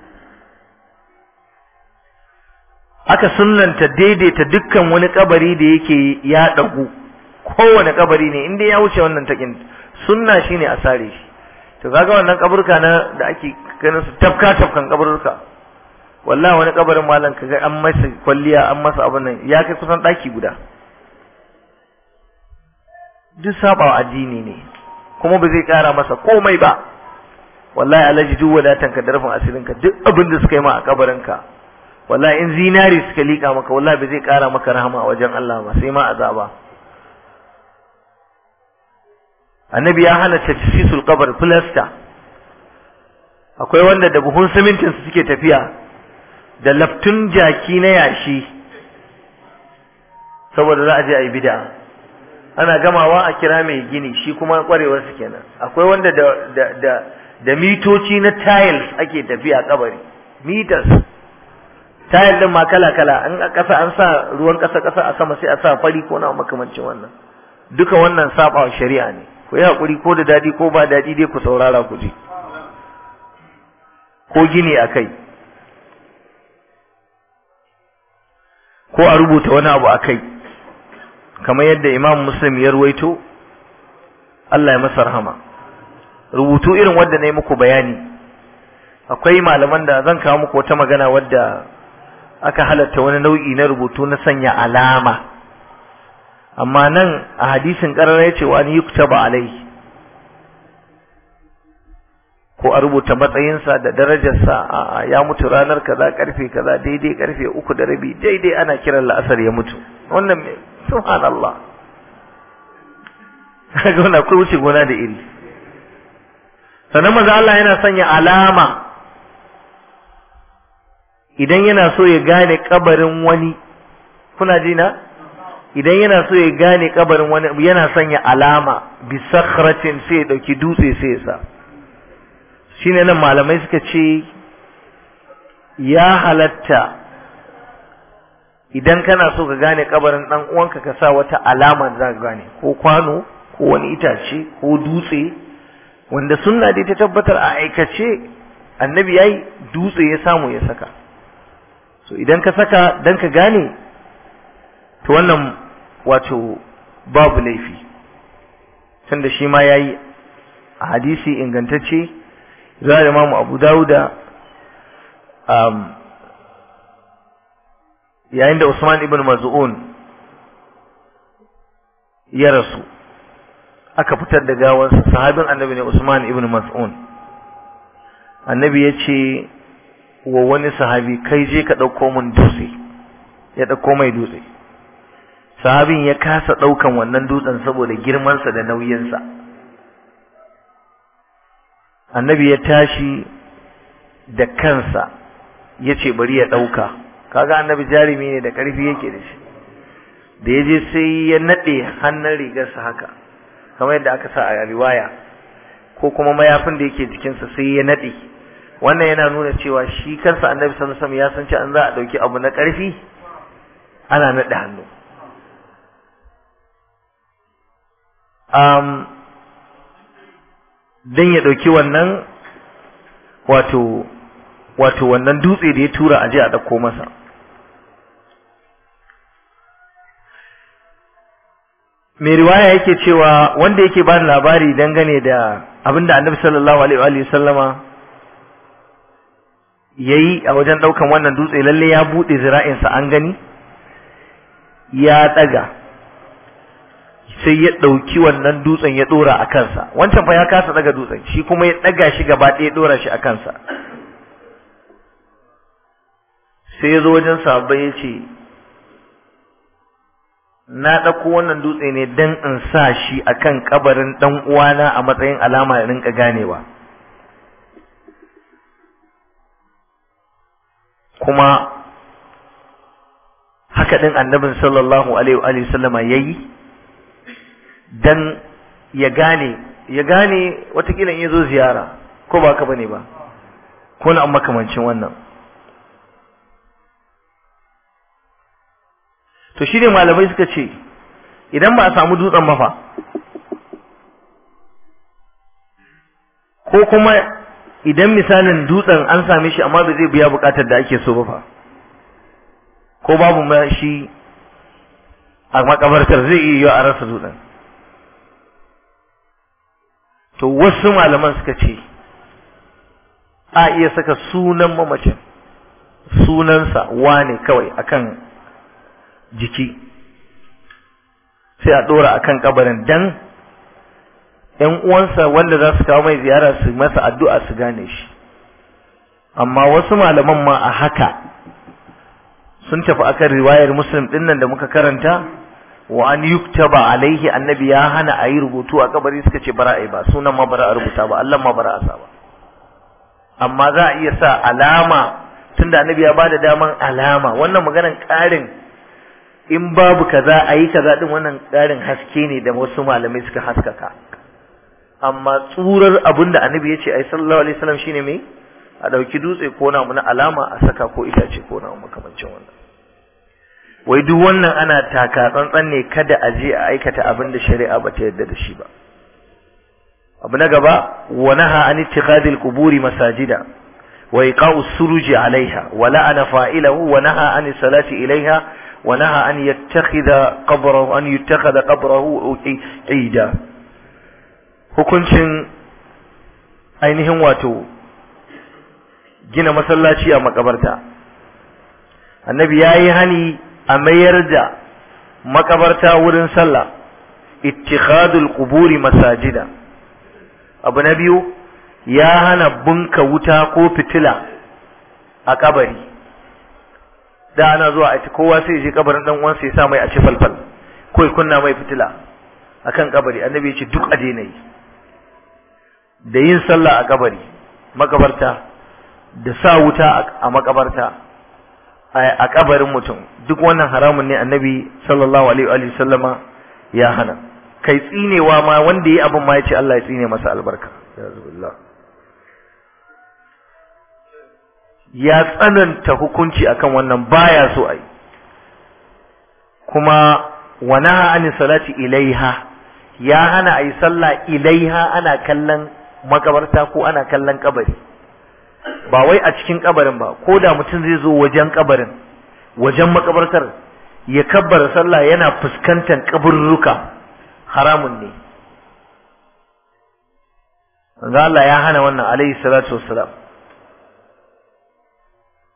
aka sunnanta daidaita dukkan wani kabari da yake ya dagu kowane kabari ne inda ya wuce wannan takin sunna shine a sare shi to kaga wannan kaburka na da ake ganin su tafka tafkan kaburka wallahi wani kabarin malam kaga an masa kwalliya an masa abin nan ya kai kusan daki guda duk sabawa addini ne kuma ba zai kara masa komai ba wallahi alaji duk wadatan ka da rufin asirin ka duk abin da suka yi ma a kabarin ka wallahi in zinari suka lika maka wallahi ba zai kara maka rahama a wajen Allah ba sai ma azaba annabi ya hana tajsisul qabr plaster akwai wanda da buhun simintin su suke tafiya da laftun jaki na yashi saboda za a je a yi bid'a ana gamawa a kira mai gini shi kuma kwarewar su kenan akwai wanda da da da da mitoci na tiles ake tafiya kabari meters tile din ma kala kala an a kasa an sa ruwan kasa kasa a sama sai a sa fari ko na makamancin wannan duka wannan saba shari'a ne ku yi hakuri ko da dadi ko ba dadi dai ku saurara ku ji ko gini akai ko a rubuta wani abu akai kamar yadda imam muslim ya ruwaito Allah ya masa rahama rubutu irin wanda na yi muku bayani akwai malaman da zan kawo muku wata magana wadda aka halatta wani nau'i na rubutu na sanya alama amma nan a hadisin ƙarar ya ce wani yuktaba alai ko a rubuta matsayinsa da darajarsa a ya mutu ranar kaza karfe kaza daidai karfe uku da rabi daidai ana kiran la'asar ya mutu wannan subhanallah kaga wannan akwai wuce gona da iri sannan maza Allah yana sanya alama idan yana so ya gane kabarin wani kuna ji na idan yana so ya gane kabarin wani yana sanya alama bi sakhratin sai ya dauki dutse sai ya sa shine nan malamai suka ce ya halatta idan kana so ka gane kabarin dan uwanka ka sa wata alama da za ka gane ko kwano ko wani itace ko dutse wanda sunna dai ta tabbatar a aikace annabi yayi dutse ya samu ya saka so idan ka saka dan ka gane to wannan wato babu laifi tunda shi ma yayi a hadisi ingantacce zuwa Imam Abu Dawuda yayin da Usman ibn Maz'un ya rasu aka fitar da gawansa sahabin annabi ne Usman ibn Mas'un annabi ya ce wa wani sahabi kai je ka ɗauko mun dutse ya ɗauko mai dutse sahabin ya kasa ɗaukan wannan dutsen saboda girmansa da nauyinsa annabi ya tashi da kansa ya ce bari ya ɗauka kaga annabi jarumi ne da ƙarfi yake da shi da ya je sai ya naɗe hannun rigarsa haka kamar yadda aka sa a riwaya ko kuma mayafin da yake jikinsa sai ya naɗe wannan yana nuna cewa shi kansa annabi sallallahu alaihi wasallam ya san cewa an za a ɗauki abu na ƙarfi ana naɗe hannu um, dan ya ɗauki wannan wato wato wannan dutse da ya tura aje a ɗauko masa mai riwaya yake cewa wanda yake bani labari dangane da abinda annabi sallallahu alaihi wa sallama yayi a wajen daukan wannan dutse lalle ya bude zira'insa an gani ya daga sai ya dauki wannan dutsen ya dora a kansa wancan fa ya kasa daga dutsen shi kuma ya daga shi gaba ɗaya ya dora shi a kansa sai ya zo wajen sahabbai ya ce na ɗauko wannan dutse ne don in sa shi a kan ƙabarin ɗan uwana a matsayin alama ya rinka ganewa kuma haka ɗin annabin sallallahu alaihi sallama ya yi don ya gane ya gane watakila in ya zo ziyara ko ba ka bane ba ko na makamancin wannan to shi ne malamai suka ce idan ba a samu dutsen mafa ko kuma idan misalin dutsen an same shi amma ba zai biya bukatar da ake so ba fa ko babu ma shi a makabartar zai iya yiwa a rasa dutsen to wasu malaman suka ce a iya saka sunan mamacin sunansa wane kawai akan jiki sai a ɗora akan kabarin dan ‘yan uwansa wanda za su kawo mai ziyara su masa addu'a su gane shi amma wasu malaman ma a haka sun tafi akan riwayar muslim ɗin nan da muka karanta wa an yuktaba alaihi annabi ya hana a yi rubutu a kabari suka ce bara a yi ba sunan ma bara a rubuta ba Allah ma bara a sa ba amma za a iya sa alama tunda annabi ya bada daman alama wannan maganan ƙarin in babu kaza a yi kaza din wannan ƙarin haske ne da wasu malamai suka haskaka amma tsurar abin da annabi ya ce ai sallallahu alaihi wasallam shine me a ɗauki dutse ko na na alama a saka ko itace ko na makamancin wannan wai duk wannan ana taka tsantsan ne kada a je a aikata abin da shari'a ba ta yarda da shi ba abu na gaba wa naha an ittikhadil quburi masajida wa iqa'us suruji alaiha wa la'ana fa'ilahu wa naha an salati ilaiha wa naha an yattakhidha qabrahu an yattakhadha qabrahu ida hukuncin ainihin wato gina masallaci a makabarta annabi yayi hani a mayar da makabarta wurin sallah ittikhadul quburi masajida abu na biyu ya hana bunka wuta ko fitila a kabari da ana zuwa a kowa sai je kabarin dan uwansa ya sa mai a ci falfal ko ya kunna mai fitila akan kabari annabi ya ce duk a daina yi da yin sallah a kabari makabarta da sa wuta a makabarta a kabarin mutum duk wannan haramun ne annabi sallallahu alaihi wa sallama ya hana kai tsinewa ma wanda yi abin ma ya ce Allah ya tsine masa albarka ya tsananta hukunci akan wannan baya so ai kuma wa naha an salati ilaiha ya hana ayi sallah ilaiha ana kallon makabarta ko ana kallon kabari ba wai a cikin kabarin ba ko da mutum zai zo wajen kabarin wajen makabartar ya kabbara sallah yana fuskantar kaburruka haramun ne ga Allah ya hana wannan alaihi salatu wassalam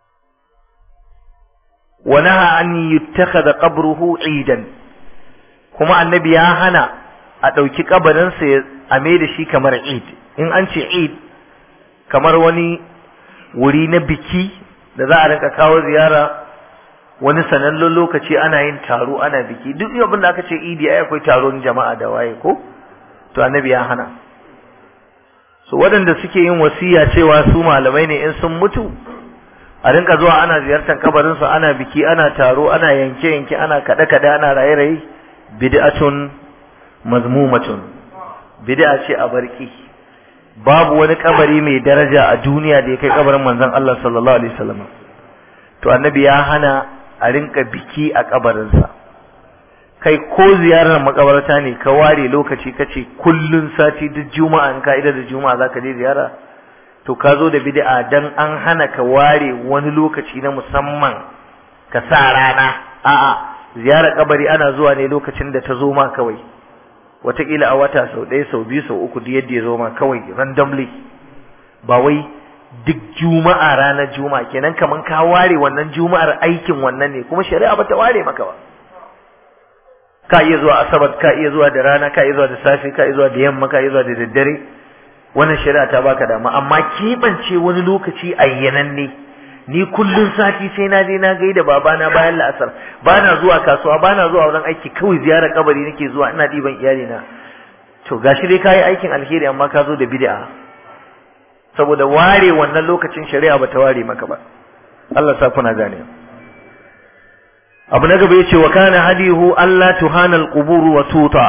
wa naha an yuttakhadha qabruhu idan kuma annabi ya hana a ɗauki kabarinsa ya ame da shi kamar eid in an ce eid kamar wani wuri na biki da za a rinka kawo ziyara wani sanannen lokaci ana yin taro ana biki duk abin da aka ce idi ai akwai taron jama'a da waye ko to annabi ya hana so waɗanda suke yin wasiya cewa su malamai ne in sun mutu a rinka zuwa ana ziyartar kabarin su ana biki ana taro ana yanke yanke ana kaɗe kaɗe ana raye raye bid'atun mazmumatun bid'a ce a barki babu wani kabari mai daraja a duniya da ya kai kabarin manzon Allah sallallahu alaihi wasallam to annabi ya hana a rinka biki a kabarinsa kai ko ziyarar makabarta ne ka ware lokaci kace kullun sati duk juma'a in ka'ida da juma'a zaka je ziyara to ka zo da bid'a dan an hana ka ware wani lokaci na musamman ka sa rana a'a ziyarar kabari ana zuwa ne lokacin da ta zo ma kawai wataƙila a wata sau ɗaya sau biyu sau uku duk yadda ya zo ma kawai randomly ba wai duk juma'a ranar juma'a kenan kaman ka ware wannan juma'ar aikin wannan ne kuma shari'a bata ware maka ba ka iya zuwa asabar ka iya zuwa da rana ka iya zuwa da safe ka iya zuwa da yamma ka iya zuwa da daddare wannan shari'a ta baka dama amma keɓance wani lokaci ayyananne ni kullun sati sai na je na gaida babana bayan la'asar bana zuwa kasuwa bana zuwa wurin aiki kawai ziyarar kabari nake zuwa ina ɗiban iyalina to gashi dai kayi aikin alheri amma ka zo da bid'a saboda ware wannan lokacin shari'a bata ware maka ba Allah sa kuna gane abu na gaba yace wa kana hadihu alla tuhana alqubur wa tuta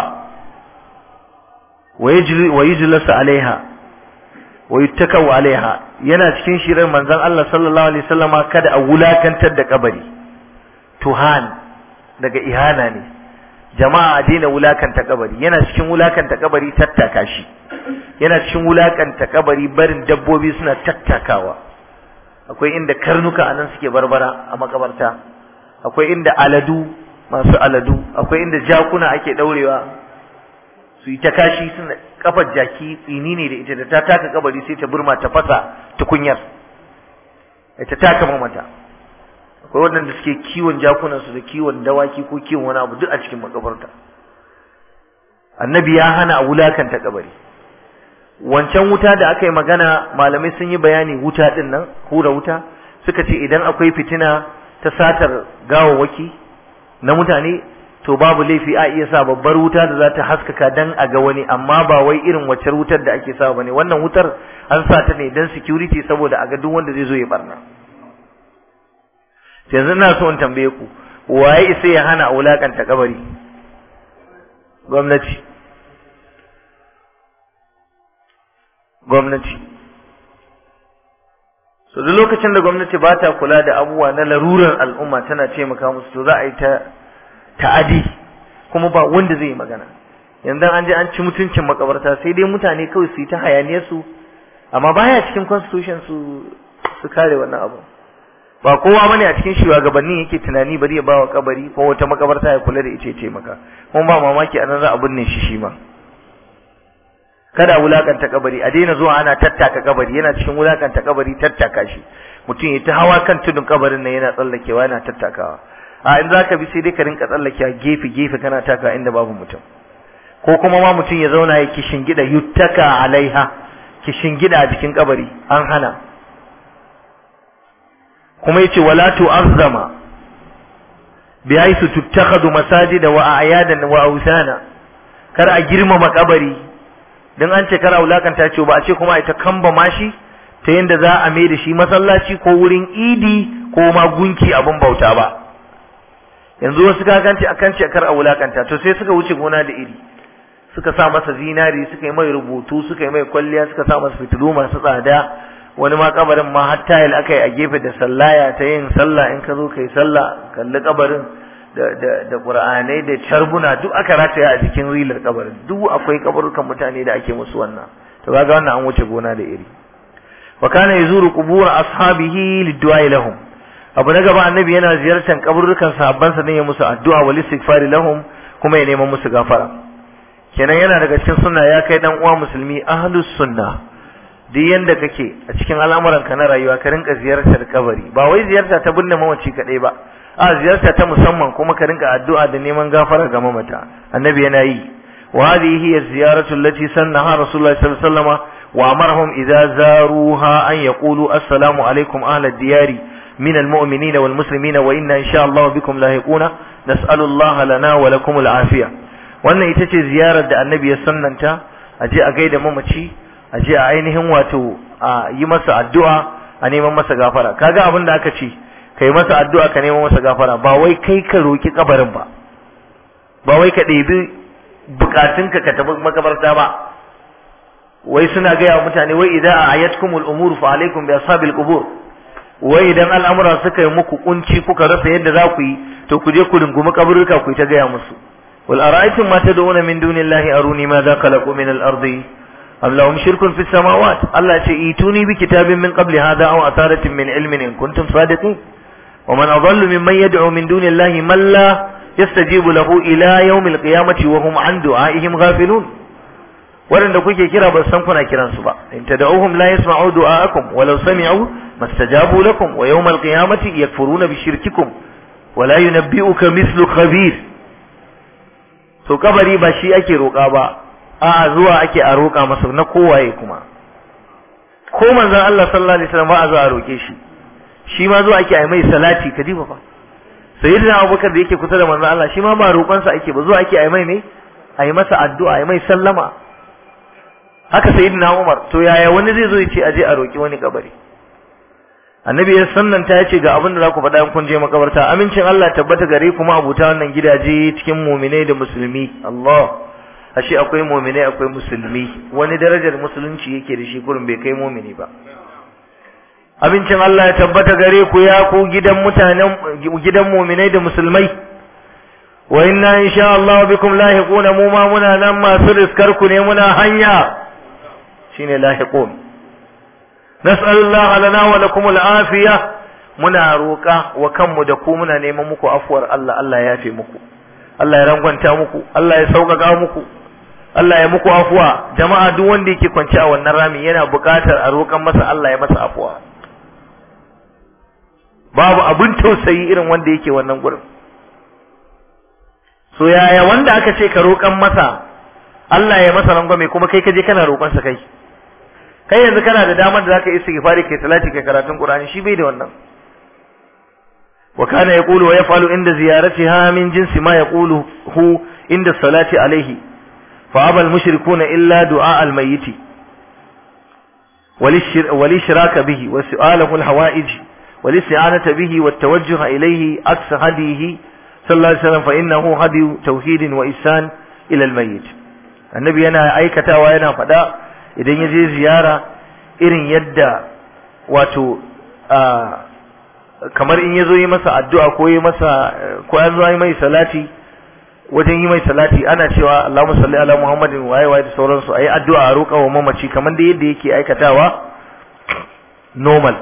wa yajri wa yujlas alaiha wa yuttakau alaiha yana cikin shirin manzon Allah sallallahu alaihi wasallama kada a wulakantar da kabari tuhan daga ihana ne jama'a a daina wulakanta kabari yana cikin wulakanta kabari tattaka shi yana cikin wulakanta kabari barin dabbobi suna tattakawa akwai inda karnuka anan suke barbara a makabarta akwai inda aladu masu aladu akwai inda jakuna ake daurewa su yi ta kashi suna kafar jaki tsini ne da ita da ta taka kabari sai ta burma ta fasa tukunyar ta taka mata akwai waɗanda suke kiwon jakunan su da kiwon dawaki ko kiwon wani abu duk a cikin makabarta annabi ya hana a wulakanta kabari wancan wuta da aka yi magana malamai sun yi bayani wuta din nan hura wuta suka ce idan akwai fitina ta satar gawawwaki na mutane to babu laifi a iya sa babbar wuta da za ta haskaka dan a ga wani amma ba wai irin wacce wutar da ake sa bane wannan wutar an sa ta ne dan security saboda a ga duk wanda zai zo ya barna yanzu ina so in tambaye ku waye isa ya hana wulakanta kabari gwamnati gwamnati so duk lokacin da gwamnati ba ta kula da abubuwa na larurar al'umma tana taimaka musu to za a yi ta ta'adi kuma ba wanda zai yi magana yanzu an je an ci mutuncin makabarta sai dai mutane kawai su yi ta hayaniyar su amma baya cikin constitution su su kare wannan abu ba kowa bane a cikin shugabanni yake tunani bari ya ba wa kabari ko wata makabarta ya kula da ita ya taimaka kuma ba mamaki anan za a binne shi shi ma kada wulakanta kabari a daina zuwa ana tattaka kabari yana cikin wulakanta kabari tattaka shi mutum ya ta hawa kan tudun kabarin nan yana tsallakewa yana tattakawa a in zaka bi sai dai ka rinka tsallakewa gefe gefe kana taka inda babu mutum ko kuma ma mutum ya zauna ya kishingida yuttaka alaiha kishingida a jikin kabari an hana kuma yace wala tu'azzama bi haythu tuttakhadhu masajida wa a'yadan wa awsana kar a girmama kabari dan an ce kar a wulakanta ce ba a ce kuma ita kamba mashi ta yanda za a mai da shi masallaci ko wurin idi ko ma gunki abin bauta ba yanzu wasu kakanci akan ce kar a wulakanta to sai suka wuce gona da iri suka sa masa zinari suka yi mai rubutu suka yi mai kwalliya suka sa masa fitilu masu tsada wani ma kabarin ma har tayil aka yi a gefe da sallaya ta yin sallah in ka zo kai sallah kalli kabarin da da da qur'anai da charbuna duk aka rataya a jikin rilar kabarin duk akwai kabarukan mutane da ake musu wannan to kaga wannan an wuce gona da iri wa kana yazuru qubur ashabihi liddu'a lahum abu na gaba annabi yana ziyartar kaburukan sahabbansa ne ya musu addu'a wal istighfari lahum kuma ya neman musu gafara kenan yana daga cikin sunna ya kai dan uwa musulmi ahlus sunna duk yanda kake a cikin al'amuran ka na rayuwa ka rinka ziyartar kabari ba wai ziyarta ta binne mamaci kadai ba a ziyarta ta musamman kuma ka rinka addu'a da neman gafara ga mamata annabi yana yi wa hadhihi hiya ziyaratu allati sannaha rasulullahi sallallahu alaihi wasallam wa amarahum idza zaruha an yaqulu assalamu alaikum ahla diyari من المؤمنين والمسلمين وإنا إن شاء الله بكم لاحقون نسأل الله لنا ولكم العافية wannan ita ce ziyarar da annabi ya sannanta a je a gaida mamaci a je a ainihin wato a yi masa addu'a a neman masa gafara kaga abin da aka ce kai masa addu'a ka neman masa gafara ba wai kai ka roki kabarin ba ba wai ka ɗebi bukatunka ka tafi makabarta ba wai suna gaya wa mutane wai idan a ayatkumul umur fa alaikum bi ashabil qubur wai idan al'amura suka yi muku kunci kuka rasa yadda za ku yi to ku je ku rungumi kaburruka ku ta gaya musu wal ara'aytum ma tad'una min dunillahi aruni ma za khalaqu min al-ardi am lahum shirkun fis samawat Allah ce ituni bi kitabin min qabli hadha aw atharatin min ilmin in kuntum sadiqin wa man adallu mimman yad'u min dunillahi man la yastajibu lahu ila yawm al-qiyamati wa hum an du'aihim ghafilun waɗanda kuke kira ba san kuna kiransu ba in tad'uhum la yasma'u du'aakum walau sami'u mastajabu lakum wa yawm al-qiyamati yakfuruna bi shirkikum wa la yunabbi'uka mithlu khabir to kabari ba shi ake roƙa ba a zuwa ake a roƙa masa na kowaye kuma ko manzon Allah sallallahu alaihi wasallam ba a zuwa a roƙe shi shi ma zuwa ake a mai salati kadiba fa sayyidina Abubakar da yake kusa da manzon Allah shi ma ba roƙonsa ake ba zuwa ake a mai ne a yi masa addu'a a yi mai sallama haka sayyidina Umar to yaya wani zai zo ya ce aje a roki wani kabari annabi ya sannanta ya ce ga abin da za ku faɗa in kun je makabarta amincin Allah tabbata gare kuma abuta wannan gidaje cikin muminai da musulmi Allah ashe akwai muminai akwai musulmi wani darajar musulunci yake da shi kurin bai kai mumini ba abincin Allah ya tabbata gare ku ya ku gidan mutanen gidan muminai da musulmai wa inna insha Allah bikum lahiquna mu ma muna nan masu riskar ku ne muna hanya shine lahiqun nas'alullah lana wa lakum al'afiya muna roƙa wa kanmu da ku muna neman muku afuwar Allah Allah ya yafe muku Allah ya rangwanta muku Allah ya sauƙaƙa muku Allah ya muku afuwa jama'a duk wanda yake kwance a wannan rami yana buƙatar a roƙan masa Allah ya masa afuwa babu abin tausayi irin wanda yake wannan gurin so yaya wanda aka ce ka roƙan masa Allah ya masa rangwame kuma kai ka je kana roƙon sa kai kai yanzu kana da damar da zaka yi istighfari kai salati kai karatun Qur'ani shi bai da wannan wa kana yaqulu wa yaf'alu inda ziyaratiha min jinsi ma yaqulu hu inda salati alayhi fa aba al mushrikuna illa du'a al mayyit وللشراك به وسؤاله الحوائج والاستعانة به والتوجه إليه عكس هديه صلى الله عليه وسلم فإنه هدي توحيد وإحسان إلى الميت النبي yana aikatawa yana faɗa idan ya je ziyara irin yadda wato kamar in ya zo yi masa addu'a ko yi masa ko ya zo yi mai salati wajen yi mai salati ana cewa Allahumma salli ala Muhammadin waye waye da sauransu ayi addu'a a roƙa wa mamaci kamar da yadda yake aikatawa normal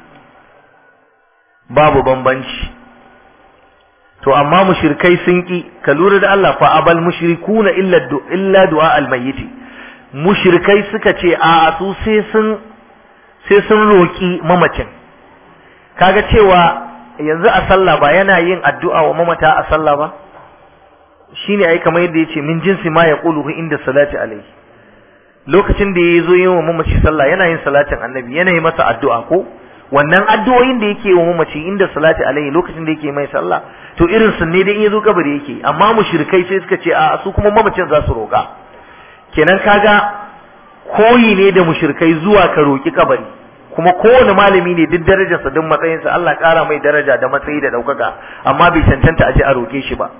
babu bambanci to amma mushrikai sun ki ka lura da Allah fa abal mushrikuna illa illa du'a al mayyit mushrikai suka ce a su sai sun sai sun roki mamacin kaga cewa yanzu a sallah ba yana yin addu'a wa mamata a sallah ba shine ai kamar yadda yace min jinsi ma yaquluhu inda salati alaihi lokacin da yazo yin wa mamaci sallah yana yin salatin annabi yana yi masa addu'a ko wannan addu'o'in da yake wa mamaci inda salati alaihi lokacin da yake mai sallah to irin sun ne da in yazo kabari yake amma mushrikai sai suka ce a su kuma mamacin za su roka kenan kaga koyi ne da mushrikai zuwa ka roki kabari kuma kowane malami ne duk darajarsa duk matsayinsa Allah kara mai daraja da matsayi da daukaka amma bai cancanta a je a roke shi ba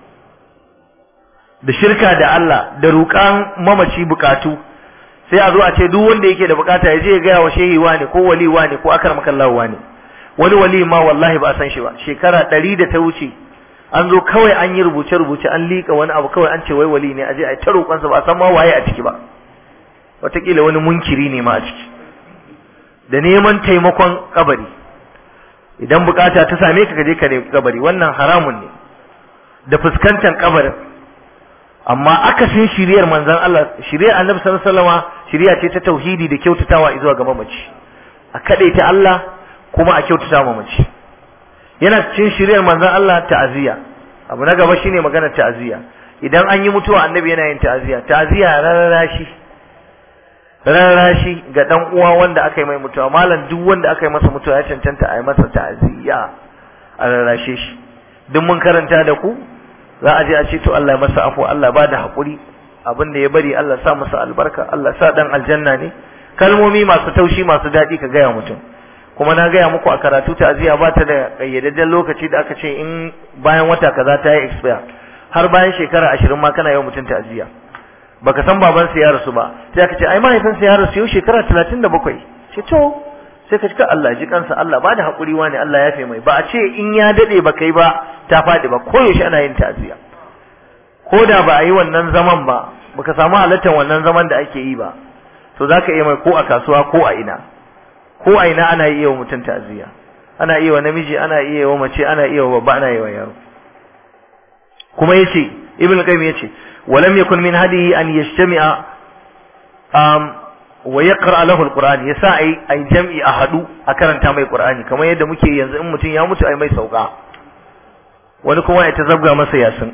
da shirka da Allah da roƙan mamaci bukatu sai a zo a ce duk wanda yake da bukata ya je ya gaya wa shehi wane ko wali wane ko akar makallahu wane wani wali ma wallahi ba a san shi ba shekara ɗari da ta wuce an zo kawai an yi rubuce rubuce an liƙa wani abu kawai an ce wai wali ne a je a ta roƙonsa ba a san ma waye a ciki ba wataƙila wani munkiri ne ma a ciki da neman taimakon kabari idan bukata ta same ka ka je ka nemi kabari wannan haramun ne da fuskantar kabarin amma akasin shiriyar manzon Allah shiriyar Annabi sallallahu alaihi wasallam shiriya ce ta tauhidi da kyautatawa zuwa ga mamaci a kadaita Allah kuma a kyautata mamaci yana cikin shiriyar manzon Allah ta'aziyya abu na gaba shine maganar ta'aziyya idan an yi mutuwa annabi yana yin ta'aziyya ta'aziyya rarrashi rarrashi ga dan uwa wanda aka yi mai mutuwa malam duk wanda aka yi masa mutuwa ya cancanta a yi masa ta'aziyya a rarrashe shi duk mun karanta da ku za a je a ce to Allah ya masa afu Allah ba da haƙuri abin da ya bari Allah sa masa albarka Allah sa dan aljanna ne kalmomi masu taushi masu daɗi ka gaya mutum kuma na gaya muku a karatu ta'aziyya ba ta da ƙayyadadden lokaci da aka ce in bayan wata kaza ta yi expire har bayan shekara ashirin ma kana yawan mutum ta'aziyya baka san baban sa ya rasu ba sai aka ce ai mahaifinsa ya rasu yau shekara talatin da bakwai ce to sai ka cika Allah ji kansa Allah ba da haƙuri wani Allah ya fi mai ba a ce in ya daɗe ba kai ba ta faɗi ba ko yaushe ana yin ta'aziyya ko da ba a yi wannan zaman ba baka samu halartar wannan zaman da ake yi ba to za ka iya mai ko a kasuwa ko a ina ko a ina ana iya wa mutum ta'aziyya ana iya wa namiji ana iya wa mace ana iya wa babba ana iya wa yaro kuma yace ibn qayyim yace walam yakun min hadihi an yajtami'a um wa yaqra lahu alquran yasa ai ai jam'i a hadu a karanta mai qur'ani kamar yadda muke yanzu in mutum ya mutu ai mai sauka wani kuma ya ta zabga masa yasin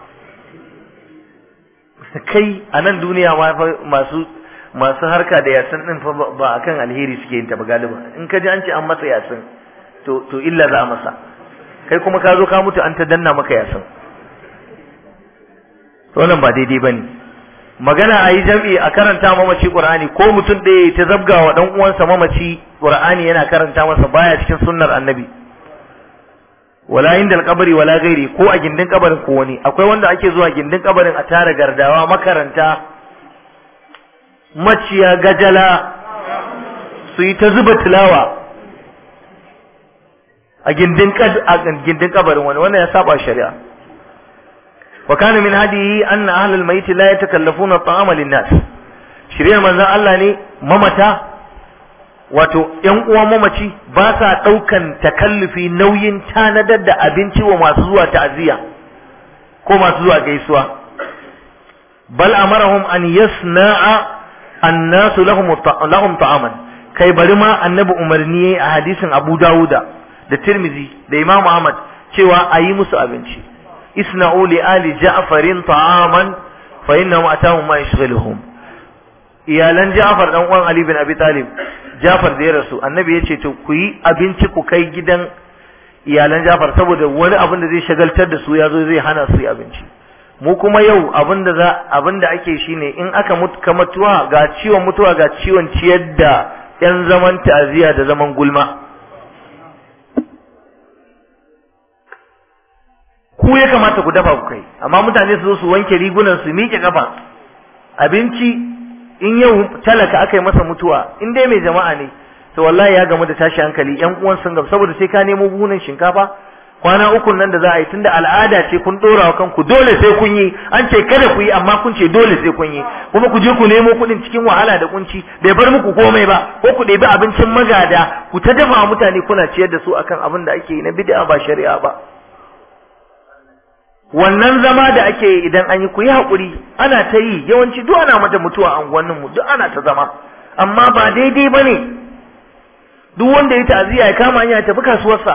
kai a nan duniya ma masu masu harka da yasin din fa ba akan alheri suke yin ta ba galiba in ka ji an ce an masa yasin to to illa za a masa kai kuma ka zo ka mutu an ta danna maka yasin to wannan ba daidai bane magana a yi jam'i a karanta mamaci qur'ani ko mutum ɗaya ta zabga wa dan uwansa mamaci qur'ani yana karanta masa baya cikin sunnar annabi wala inda alkabari wala gairi ko a gindin kabarin ko wani akwai wanda ake zuwa gindin kabarin a tara gardawa makaranta maciya gajala su yi ta zuba tilawa a gindin a gindin kabarin wani wannan ya saba shari'a wa kana min hadihi anna ahlul mayt la yatakallafuna at'ama lin-nas shari'ar manzon Allah ne mamata wato ‘yan uwa mamaci ba sa ɗaukan takallufi nauyin tanadar da abinci wa masu zuwa ta'aziyya ko masu zuwa gaisuwa bal amarahum an yasna'a annasu lahum lahum ta'aman kai bari ma annabi umarni a hadisin Abu Dawuda da Tirmizi da Imam Ahmad cewa a yi musu abinci isna'u li ali ja'farin ta'aman fa innahum atahum ma yashghaluhum iyalan Ja'far dan uwan Ali bin Abi Talib Jafar da ya rasu annabi ya ce to ku yi abinci ku kai gidan iyalan Jafar saboda wani abin da zai shagaltar da su ya zo zai hana su yi abinci mu kuma yau abin da za abin da ake shine in aka mutu ka mutuwa ga ciwon mutuwa ga ciwon ciyar da yan zaman ta'aziya da zaman gulma ku ya kamata ku dafa ku kai amma mutane su zo su wanke rigunan su miƙe kafa abinci in yau talaka aka yi masa mutuwa in dai mai jama'a ne to wallahi ya gamu da tashi hankali yan uwan sun gaba saboda sai ka nemo buhunan shinkafa kwana uku nan da za a yi tunda al'ada ce kun dora wa kanku dole sai kun yi an ce kada ku yi amma kun ce dole sai kun yi kuma ku je ku nemo kuɗin cikin wahala da kunci bai bar muku komai ba ko ku ɗebi abincin magada ku ta dafa mutane kuna ciyar da su akan abin da ake yi na bid'a ba shari'a ba wannan zama da ake yi idan an yi ku yi haƙuri ana ta yi yawanci duk ana mata mutuwa a unguwanninmu duk ana ta zama amma ba daidai ba ne duk wanda ya ta'aziyya ya kama hanya ya tafi kasuwarsa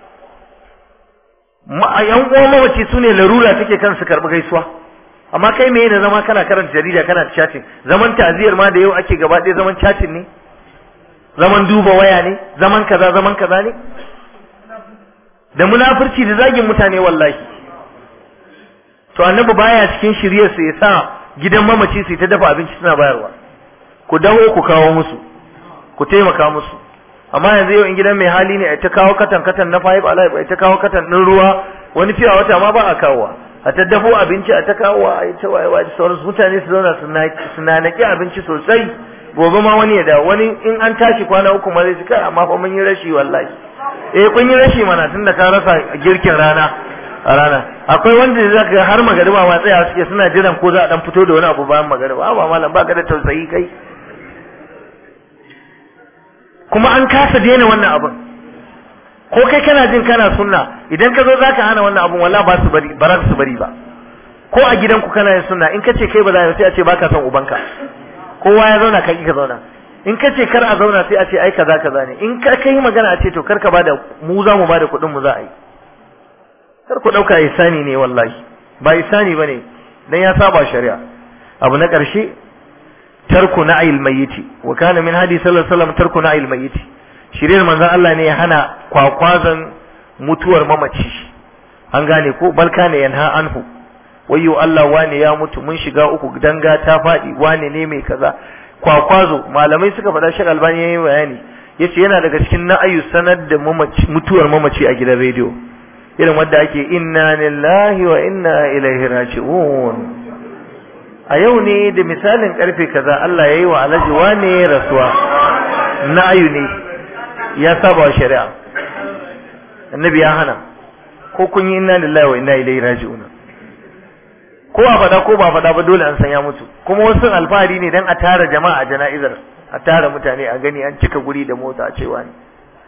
yan uwa mawaci su ne larura take kan su karɓi gaisuwa amma kai me da zama kana karanta jarida kana chatting zaman ta'aziyar ma da yau ake gaba ɗaya zaman chatting ne zaman duba waya ne zaman kaza zaman kaza ne da munafurci da zagin mutane wallahi to annabi baya cikin shiryar sa ya sa gidan mamaci su ta dafa abinci suna bayarwa ku dawo ku kawo musu ku taimaka musu amma yanzu yau in gidan mai hali ne a ta kawo katan katan na five alive a ta kawo katan din ruwa wani fiya wata ma ba a kawowa a ta dafo abinci a ta kawo a ta wayewa da sauransu mutane su zauna su nanaki abinci sosai gobe ma wani ya dawo wani in an tashi kwana uku ma zai ci kai amma fa mun yi rashi wallahi eh kun yi rashi mana tunda ka rasa girkin rana a rana akwai wanda za ka har magariba ma tsaya suke suna jiran ko za a dan fito da wani abu bayan magariba ba malam ba ka da tausayi kai kuma an kasa daina wannan abin ko kai kana jin kana sunna idan ka zo zaka hana wannan abin wallahi ba su bari ba su bari ba ko a gidanku kana yin sunna in ka ce kai ba za sai a ce baka son ubanka kowa ya zauna kai ka zauna in ka ce kar a zauna sai a ce ai kaza kaza ne in ka kai magana a ce to kar ka bada mu za mu bada kuɗin mu za a yi kar ku ɗauka isani ne wallahi ba isani ba ne dan ya saba shari'a abu na ƙarshe tarku na'il mayyiti wa kana min hadi sallallahu alaihi wasallam tarku na'il mayyiti shirin manzon Allah ne ya hana kwakwazan mutuwar mamaci an gane ko balka ne yanha anhu wayyo Allah wane ya mutu mun shiga uku danga ta faɗi wane ne mai kaza kwakwazo malamai suka faɗa shi albani yayin bayani yace yana daga cikin na'ayu sanar da mutuwar mamaci a gidan rediyo irin wanda ake inna lillahi wa inna ilaihi raji'un a yau ne da misalin karfe kaza Allah yayi wa alhaji wane rasuwa na'ayu ne ya saba wa shari'a annabi ya hana ko kun yi inna lillahi wa inna ilaihi raji'un ko a faɗa ko ba faɗa ba dole an san ya mutu kuma wasu alfahari ne dan a tara jama'a a jana'izar a tara mutane a gani an cika guri da mota a cewa ne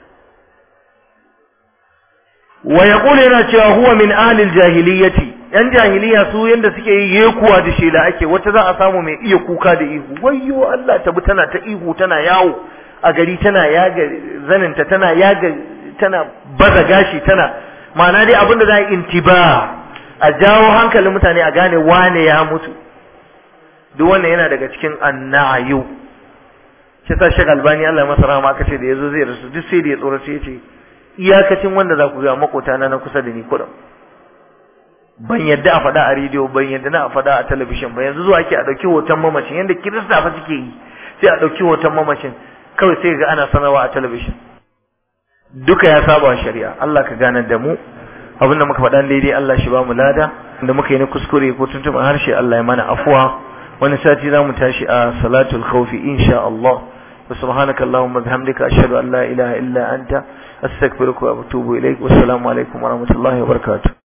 wa yaqulu yana cewa huwa min ahli jahiliyyati yan jahiliya su yanda suke yi yekuwa da shela ake wata za a samu mai iya kuka da ihu wayyo Allah tabi tana ta ihu tana yawo a gari tana yaga zaninta tana yaga tana baza gashi tana ma'ana dai abin da za a intiba a jawo hankalin mutane a gane wane ya mutu duk wannan yana daga cikin annayu shi sa shek albani Allah masa rahama aka ce da yazo zai rasu duk sai da ya tsorace ya ce iyakacin wanda za ku ga makota na na kusa da ni kuɗin ban yadda a faɗa a rediyo ban yadda na a faɗa a talabishin ba yanzu zuwa ake a ɗauki hoton mamacin yadda kirista fa suke yi sai a ɗauki hoton mamacin kawai sai ga ana sanarwa a talabishin duka ya saba wa shari'a Allah ka ganar da mu abin da muka faɗa daidai Allah shi ba mu lada da muka yi na kuskure ko tuntuɓin harshe Allah ya mana afuwa wani sati za mu tashi a salatul khawfi insha Allah wa subhanaka allahumma bihamdika ashhadu an la ilaha illa anta astaghfiruka wa atubu ilaik wassalamu alaikum wa rahmatullahi wa barakatuh